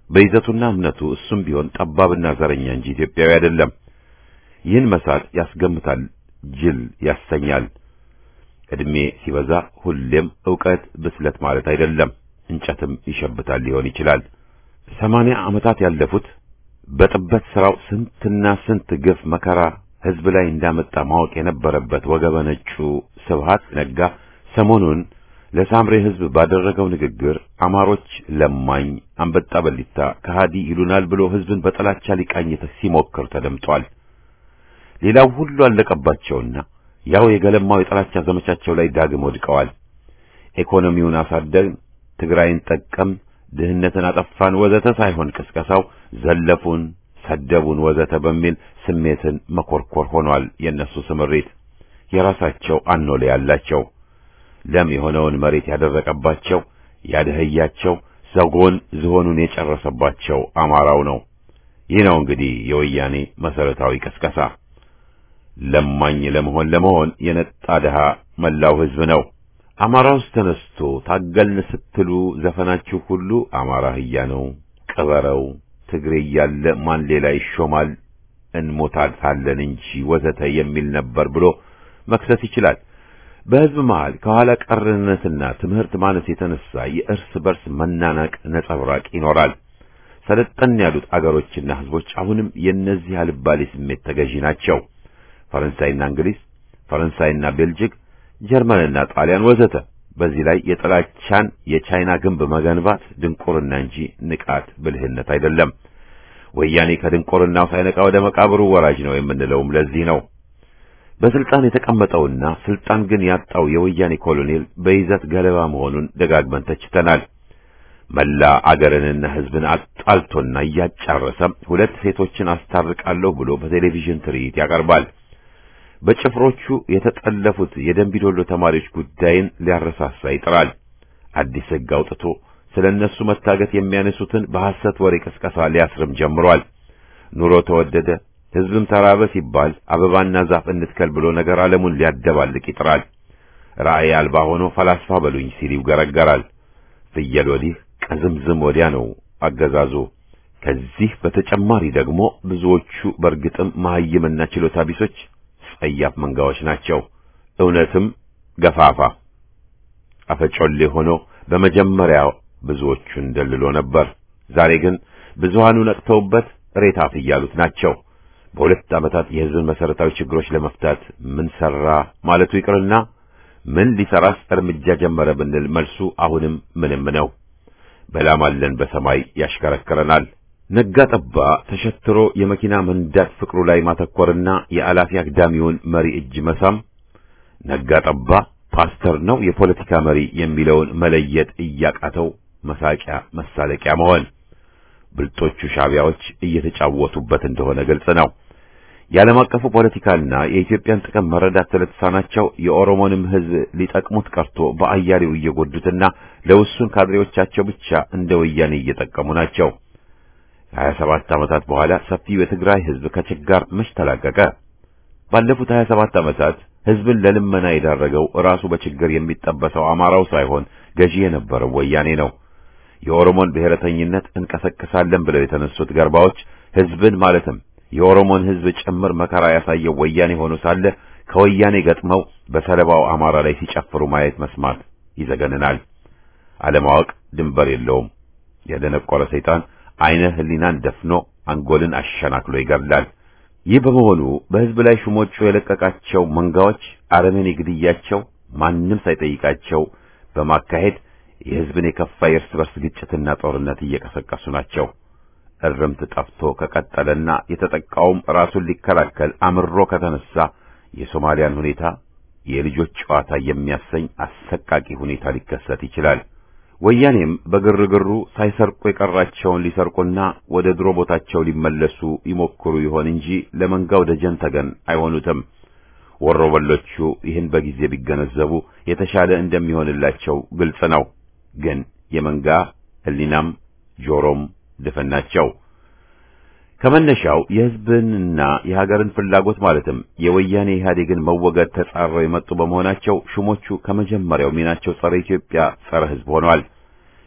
በይዘቱና እምነቱ እሱም ቢሆን ጠባብና ዘረኛ እንጂ ኢትዮጵያዊ አይደለም። ይህን መሳት ያስገምታል፣ ጅል ያሰኛል። ዕድሜ ሲበዛ ሁሌም ዕውቀት ብስለት ማለት አይደለም። እንጨትም ይሸብታል ሊሆን ይችላል። ሰማንያ ዓመታት ያለፉት በጥበት ሥራው ስንትና ስንት ግፍ መከራ ሕዝብ ላይ እንዳመጣ ማወቅ የነበረበት ወገበ ነጩ ስብሃት ነጋ ሰሞኑን ለሳምሬ ሕዝብ ባደረገው ንግግር አማሮች ለማኝ፣ አንበጣ በሊታ፣ ከሃዲ ይሉናል ብሎ ሕዝብን በጥላቻ ሊቃኝ ሲሞክር ተደምጧል። ሌላው ሁሉ አለቀባቸውና ያው የገለማው የጥላቻ ዘመቻቸው ላይ ዳግም ወድቀዋል። ኢኮኖሚውን አሳደግን፣ ትግራይን ጠቀም፣ ድህነትን አጠፋን ወዘተ ሳይሆን ቅስቀሳው ዘለፉን፣ ሰደቡን ወዘተ በሚል ስሜትን መኮርኮር ሆኗል። የነሱ ስምሪት የራሳቸው አኖሌ ያላቸው ለም የሆነውን መሬት ያደረቀባቸው ያደህያቸው ዘጎን ዝሆኑን የጨረሰባቸው አማራው ነው። ይህ ነው እንግዲህ የወያኔ መሰረታዊ ቅስቀሳ። ለማኝ ለመሆን ለመሆን የነጣ ድሃ መላው ሕዝብ ነው። አማራ ውስጥ ተነስቶ ታገልን ስትሉ ዘፈናችሁ ሁሉ አማራ ህያ ነው፣ ቅበረው፣ ትግሬ እያለ ማን ሌላ ይሾማል፣ እንሞታታለን እንጂ ወዘተ የሚል ነበር ብሎ መክሰስ ይችላል። በሕዝብ መሃል ከኋላ ቀርነትና ትምህርት ማነስ የተነሳ የእርስ በርስ መናናቅ ነጸብራቅ ይኖራል። ሰለጠን ያሉት አገሮችና ሕዝቦች አሁንም የእነዚህ አልባሌ ስሜት ተገዢ ናቸው። ፈረንሳይና እንግሊዝ፣ ፈረንሳይና ቤልጅግ፣ ጀርመንና ጣሊያን ወዘተ። በዚህ ላይ የጥላቻን የቻይና ግንብ መገንባት ድንቁርና እንጂ ንቃት ብልህነት አይደለም። ወያኔ ከድንቁርናው ሳይነቃ ወደ መቃብሩ ወራጅ ነው የምንለውም ለዚህ ነው። በስልጣን የተቀመጠውና ስልጣን ግን ያጣው የወያኔ ኮሎኔል በይዘት ገለባ መሆኑን ደጋግመን ተችተናል። መላ አገርንና ሕዝብን አጣልቶና እያጫረሰ ሁለት ሴቶችን አስታርቃለሁ ብሎ በቴሌቪዥን ትርኢት ያቀርባል። በጭፍሮቹ የተጠለፉት የደንቢዶሎ ተማሪዎች ጉዳይን ሊያረሳሳ ይጥራል። አዲስ ሕግ አውጥቶ ስለ እነሱ መታገት የሚያነሱትን በሐሰት ወሬ ቅስቀሳ ሊያስርም ጀምሯል። ኑሮ ተወደደ፣ ሕዝብም ተራበ ሲባል አበባና ዛፍ እንትከል ብሎ ነገር ዓለሙን ሊያደባልቅ ይጥራል። ራእይ አልባ ሆኖ ፈላስፋ በሉኝ ሲል ይገረገራል። ፍየል ወዲህ ቀዝምዝም ወዲያ ነው አገዛዙ። ከዚህ በተጨማሪ ደግሞ ብዙዎቹ በእርግጥም መሐይምና ችሎታ ቢሶች ጸያፍ መንጋዎች ናቸው። እውነትም ገፋፋ አፈጮሌ ሆኖ በመጀመሪያው ብዙዎቹን ደልሎ ነበር። ዛሬ ግን ብዙሃኑ ነቅተውበት ሬታፍ እያሉት ናቸው። በሁለት ዓመታት የሕዝብን መሠረታዊ ችግሮች ለመፍታት ምን ሠራ ማለቱ ይቅርና ምን ሊሠራስ እርምጃ ጀመረ ብንል መልሱ አሁንም ምንም ነው። በላማለን በሰማይ ያሽከረክረናል። ነጋ ጠባ ተሸትሮ የመኪና መንዳት ፍቅሩ ላይ ማተኮርና የአላፊ አግዳሚውን መሪ እጅ መሳም፣ ነጋ ጠባ ፓስተር ነው የፖለቲካ መሪ የሚለውን መለየት እያቃተው መሳቂያ መሳለቂያ መሆን፣ ብልጦቹ ሻቢያዎች እየተጫወቱበት እንደሆነ ግልጽ ነው። የዓለም አቀፉ ፖለቲካና የኢትዮጵያን ጥቅም መረዳት ስለተሳናቸው የኦሮሞንም ሕዝብ ሊጠቅሙት ቀርቶ በአያሌው እየጎዱትና ለውሱን ካድሬዎቻቸው ብቻ እንደ ወያኔ እየጠቀሙ ናቸው። ከሀያ ሰባት ዓመታት በኋላ ሰፊው የትግራይ ሕዝብ ከችጋር መች ተላቀቀ? ባለፉት ሀያ ሰባት ዓመታት ሕዝብን ለልመና የዳረገው ራሱ በችግር የሚጠበሰው አማራው ሳይሆን ገዢ የነበረው ወያኔ ነው። የኦሮሞን ብሔረተኝነት እንቀሰቅሳለን ብለው የተነሱት ገርባዎች ሕዝብን ማለትም የኦሮሞን ሕዝብ ጭምር መከራ ያሳየው ወያኔ ሆኖ ሳለ ከወያኔ ገጥመው በሰለባው አማራ ላይ ሲጨፍሩ ማየት መስማት ይዘገንናል። አለማወቅ ድንበር የለውም። የደነቆረ ሰይጣን አይነ ህሊናን ደፍኖ አንጎልን አሸናክሎ ይገድላል። ይህ በመሆኑ በሕዝብ ላይ ሹሞቹ የለቀቃቸው መንጋዎች አረመኔ ግድያቸው ማንም ሳይጠይቃቸው በማካሄድ የሕዝብን የከፋ የእርስ በርስ ግጭትና ጦርነት እየቀሰቀሱ ናቸው። እርምት ጠፍቶ ከቀጠለና የተጠቃውም ራሱን ሊከላከል አምሮ ከተነሳ የሶማሊያን ሁኔታ የልጆች ጨዋታ የሚያሰኝ አሰቃቂ ሁኔታ ሊከሰት ይችላል። ወያኔም በግርግሩ ሳይሰርቁ የቀራቸውን ሊሰርቁና ወደ ድሮ ቦታቸው ሊመለሱ ይሞክሩ ይሆን እንጂ ለመንጋው ደጀን ተገን አይሆኑትም። ወሮበሎቹ ይህን በጊዜ ቢገነዘቡ የተሻለ እንደሚሆንላቸው ግልጽ ነው። ግን የመንጋ ሕሊናም ጆሮም ድፍን ናቸው። ከመነሻው የሕዝብንና የሀገርን ፍላጎት ማለትም የወያኔ ኢህአዴግን መወገድ ተጻረው የመጡ በመሆናቸው ሹሞቹ ከመጀመሪያው ሚናቸው ጸረ ኢትዮጵያ፣ ጸረ ሕዝብ ሆነዋል።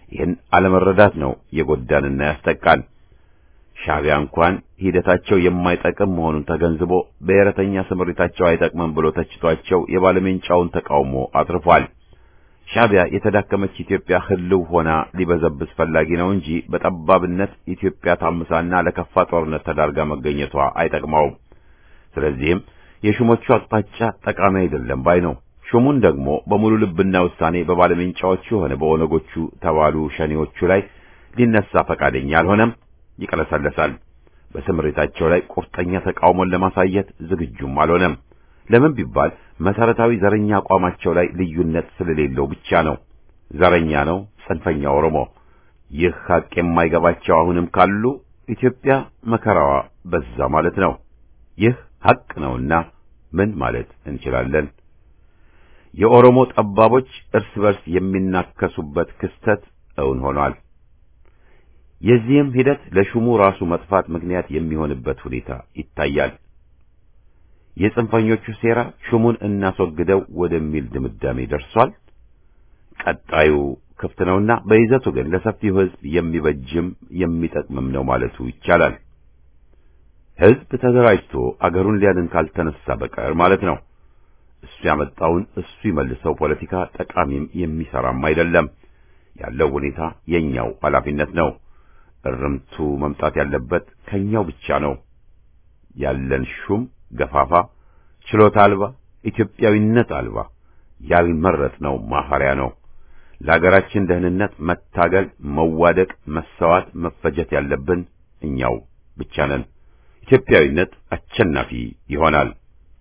ይህን አለመረዳት ነው የጎዳንና ያስጠቃን። ሻዕቢያ እንኳን ሂደታቸው የማይጠቅም መሆኑን ተገንዝቦ ብሔረተኛ ስምሪታቸው አይጠቅምም ብሎ ተችቷቸው የባለሜንጫውን ተቃውሞ አትርፏል። ሻዕቢያ የተዳከመች ኢትዮጵያ ህልው ሆና ሊበዘብዝ ፈላጊ ነው እንጂ በጠባብነት ኢትዮጵያ ታምሳና ለከፋ ጦርነት ተዳርጋ መገኘቷ አይጠቅመውም። ስለዚህም የሹሞቹ አቅጣጫ ጠቃሚ አይደለም ባይ ነው። ሹሙን ደግሞ በሙሉ ልብና ውሳኔ በባለሜንጫዎቹ ሆነ በኦነጎቹ ተባሉ ሸኔዎቹ ላይ ሊነሳ ፈቃደኛ አልሆነም፣ ይቀለሰለሳል። በስምሪታቸው ላይ ቁርጠኛ ተቃውሞን ለማሳየት ዝግጁም አልሆነም። ለምን ቢባል መሰረታዊ ዘረኛ አቋማቸው ላይ ልዩነት ስለሌለው ብቻ ነው። ዘረኛ ነው ጽንፈኛ ኦሮሞ። ይህ ሀቅ የማይገባቸው አሁንም ካሉ ኢትዮጵያ መከራዋ በዛ ማለት ነው። ይህ ሀቅ ነውና ምን ማለት እንችላለን? የኦሮሞ ጠባቦች እርስ በርስ የሚናከሱበት ክስተት እውን ሆኗል። የዚህም ሂደት ለሹሙ ራሱ መጥፋት ምክንያት የሚሆንበት ሁኔታ ይታያል። የጽንፈኞቹ ሴራ ሹሙን እናስወግደው ወደሚል ድምዳሜ ደርሷል። ቀጣዩ ክፍት ነውና በይዘቱ ግን ለሰፊው ሕዝብ የሚበጅም የሚጠቅምም ነው ማለቱ ይቻላል። ሕዝብ ተደራጅቶ አገሩን ሊያድን ካልተነሳ በቀር ማለት ነው። እሱ ያመጣውን እሱ ይመልሰው ፖለቲካ ጠቃሚም የሚሰራም አይደለም። ያለው ሁኔታ የኛው ኃላፊነት ነው። እርምቱ መምጣት ያለበት ከኛው ብቻ ነው። ያለን ሹም ገፋፋ፣ ችሎታ አልባ፣ ኢትዮጵያዊነት አልባ፣ ያልመረጥነው ማፈሪያ ነው። ለሀገራችን ደህንነት መታገል፣ መዋደቅ፣ መሰዋት፣ መፈጀት ያለብን እኛው ብቻ ነን። ኢትዮጵያዊነት አሸናፊ ይሆናል።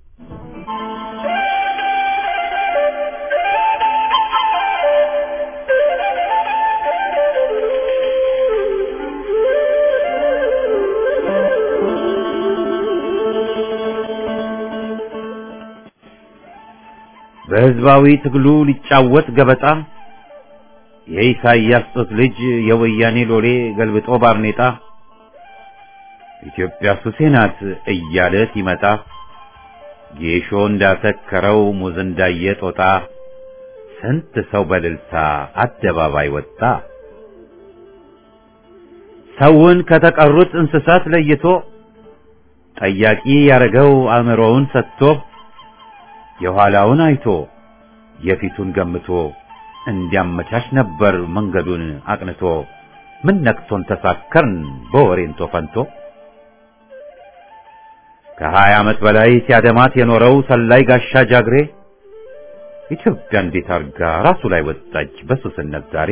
በሕዝባዊ ትግሉ ሊጫወት ገበጣ የኢሳይያስ ጡት ልጅ የወያኔ ሎሌ ገልብጦ ባርኔጣ ኢትዮጵያ ሱሴ ናት እያለ ሲመጣ ጌሾ እንዳሰከረው ሙዝ እንዳየ ጦጣ ስንት ሰው በልልታ አደባባይ ወጣ። ሰውን ከተቀሩት እንስሳት ለይቶ ጠያቂ ያረገው አእምሮውን ሰጥቶ የኋላውን አይቶ የፊቱን ገምቶ እንዲያመቻች ነበር መንገዱን አቅንቶ። ምን ነክቶን ተሳከርን በወሬንቶ ፈንቶ። ከሀያ ዓመት በላይ ሲያደማት የኖረው ሰላይ ጋሻ ጃግሬ ኢትዮጵያ እንዴት አርጋ ራሱ ላይ ወጣች በሱስነት ዛሬ።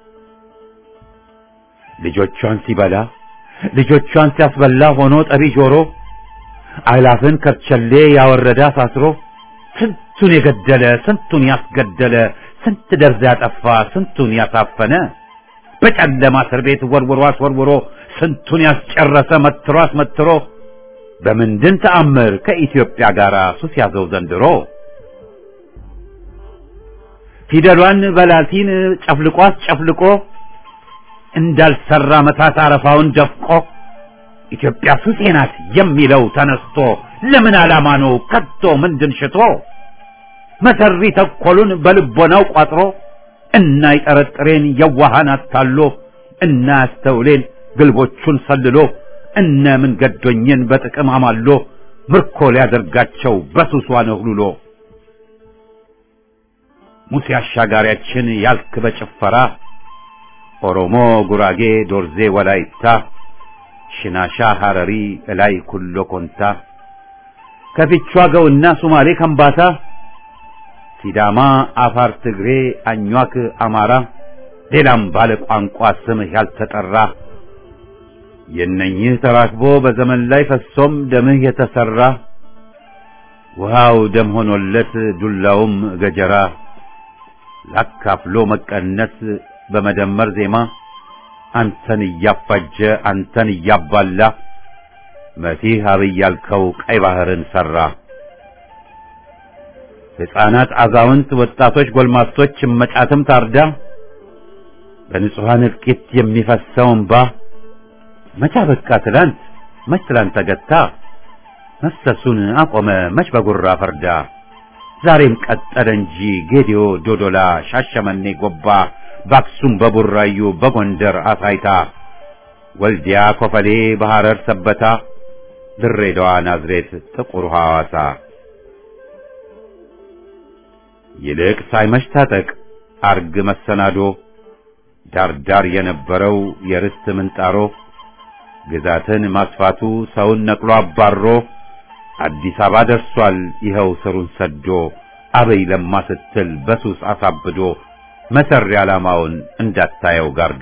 ልጆቿን ሲበላ ልጆቿን ሲያስበላ ሆኖ ጠቢ ጆሮ አላፍን ከርቸሌ ያወረደ አሳስሮ ስንቱን የገደለ ስንቱን ያስገደለ ስንት ደርዝ ያጠፋ ስንቱን ያሳፈነ በጨለማ እስር ቤት ወርውሮ አስወርውሮ ስንቱን ያስጨረሰ መትሮ አስመትሮ በምንድን ተአምር ከኢትዮጵያ ጋር ሱስ ያዘው ዘንድሮ ፊደሏን በላቲን ጨፍልቆ አስጨፍልቆ እንዳልሰራ መታት አረፋውን ደፍቆ ኢትዮጵያ ሱሴ ናት የሚለው ተነስቶ ለምን ዓላማ ነው ከቶ ምንድን ሽቶ መሰሪ ተኮሉን በልቦናው ቋጥሮ እና ይጠረጥሬን የዋሃን አታሎ እና ያስተውሌን ግልቦቹን ሰልሎ እነ ምን ገዶኝን በጥቅም አማሎ ምርኮ ሊያደርጋቸው በሱሷ ነህሉሎ ሙሴ አሻጋሪያችን ያልክ በጭፈራ ኦሮሞ፣ ጉራጌ፣ ዶርዜ፣ ወላይታ፣ ሽናሻ፣ ሐረሪ፣ እላይ ኩሎ ኮንታ ከፊቿ ገውና ሱማሌ ከምባታ ሲዳማ፣ አፋር፣ ትግሬ፣ አኟክ፣ አማራ ሌላም ባለ ቋንቋ ስምህ ያልተጠራ የእነኝህ ተራክቦ በዘመን ላይ ፈሶም ደምህ የተሰራ ውሃው ደም ሆኖለት ዱላውም ገጀራ ላካፍሎ መቀነስ በመደመር ዜማ አንተን እያፋጀ አንተን እያባላ መሲህ አብይ ያልከው ቀይ ባህርን ሰራ። ሕፃናት፣ አዛውንት፣ ወጣቶች፣ ጎልማሶች እመጫትም ታርዳ በንጹሐን እልቂት የሚፈሰው እንባ መቻ በቃ ትላንት መች ትላንት ተገታ መፍሰሱን አቆመ መች በጉራ ፈርዳ ዛሬም ቀጠለ እንጂ ጌዲዮ፣ ዶዶላ፣ ሻሸመኔ፣ ጎባ በአክሱም በቡራዩ በጎንደር አሳይታ ወልዲያ ኮፈሌ በሐረር ሰበታ ድሬዳዋ ናዝሬት ጥቁር ሐዋሳ ይልቅ ሳይመሽ ታጠቅ አርግ መሰናዶ ዳርዳር የነበረው የርስት ምንጣሮ ግዛትን ማስፋቱ ሰውን ነቅሎ አባሮ አዲስ አበባ ደርሷል ይኸው ስሩን ሰዶ አበይ ለማ ስትል በሱስ አሳብዶ መሰሪ ዓላማውን እንዳታየው ጋርዶ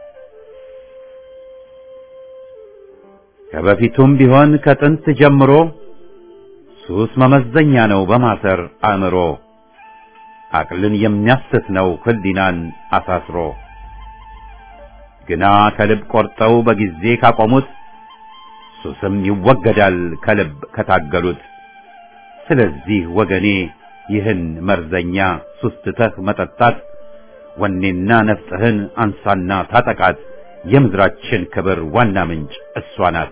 ከበፊቱም ቢሆን ከጥንት ጀምሮ ሱስ መመዘኛ ነው በማሰር አእምሮ አቅልን የሚያስት ነው ህሊናን አሳስሮ ግና ከልብ ቆርጠው በጊዜ ካቆሙት ሱስም ይወገዳል ከልብ ከታገሉት። ስለዚህ ወገኔ ይህን መርዘኛ ሱስ ትተህ መጠጣት ወኔና ነፍጥህን አንሳና ታጠቃት። የምድራችን ክብር ዋና ምንጭ እሷ ናት።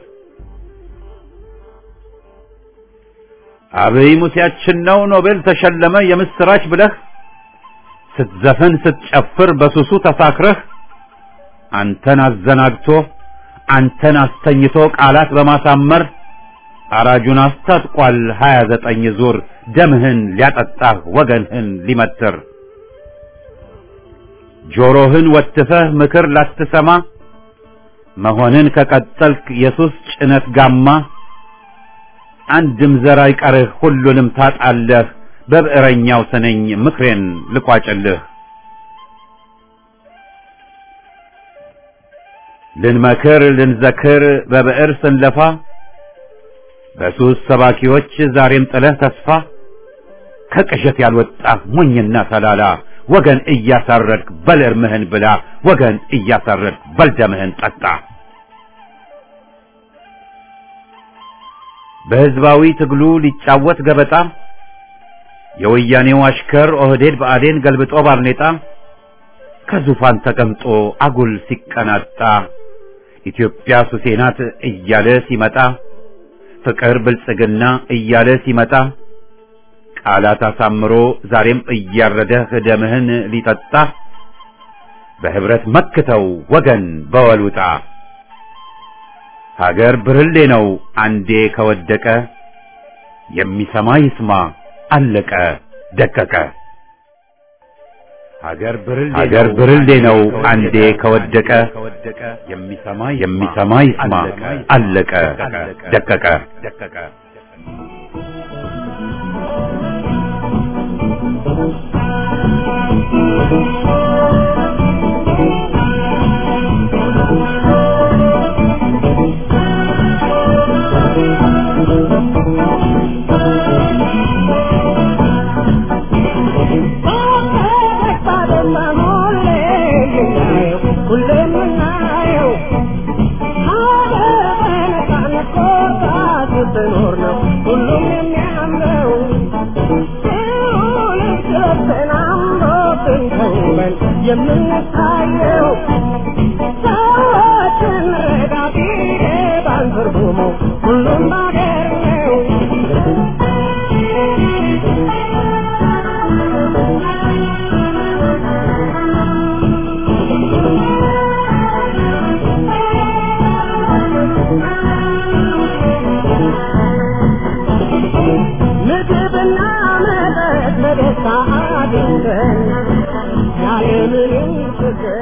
አብይ ሙሴያችን ነው ኖቤል ተሸለመ የምስራች ብለህ ስትዘፍን ስትጨፍር በሱሱ ተሳክረህ አንተን አዘናግቶ አንተን አስተኝቶ ቃላት በማሳመር አራጁን አስታጥቋል ሀያ ዘጠኝ ዙር ደምህን ሊያጠጣህ ወገንህን ሊመትር ጆሮህን ወትፈህ ምክር ላትሰማ መሆንን ከቀጠልክ የሱስ ጭነት ጋማ አንድም ዘር አይቀርህ ሁሉንም ታጣለህ በብዕረኛው ስነኝ ምክሬን ልቋጭልህ ልንመክር ልንዘክር በብዕር ስንለፋ በሱስ ሰባኪዎች ዛሬም ጥለህ ተስፋ ከቅዠት ያልወጣህ ሞኝና ተላላ ወገን እያሳረድክ በል እርምህን ብላ ወገን እያሳረድክ በል ደምህን ጠጣ። በሕዝባዊ ትግሉ ሊጫወት ገበጣ የወያኔው አሽከር ኦህዴድ ብአዴን ገልብጦ ባርኔጣ ከዙፋን ተቀምጦ አጉል ሲቀናጣ ኢትዮጵያ ሱሴ ናት እያለ ሲመጣ ፍቅር ብልጽግና እያለ ሲመጣ ቃላት አሳምሮ ዛሬም እያረደህ ደምህን ሊጠጣ በህብረት መክተው ወገን በወሉጣ ሀገር ብርሌ ነው አንዴ ከወደቀ የሚሰማ ይስማ አለቀ ደቀቀ። ሀገር ብርሌ ነው አንዴ ከወደቀ የሚሰማ ይስማ አለቀ ደቀቀ። የምንታየው ሰዎችን ረዳት ይገባል ትርጉሙ ሁሉም ባገር ነው። ምግብና መጠጥ በደስታ አግኝተን ያለምንም ችግር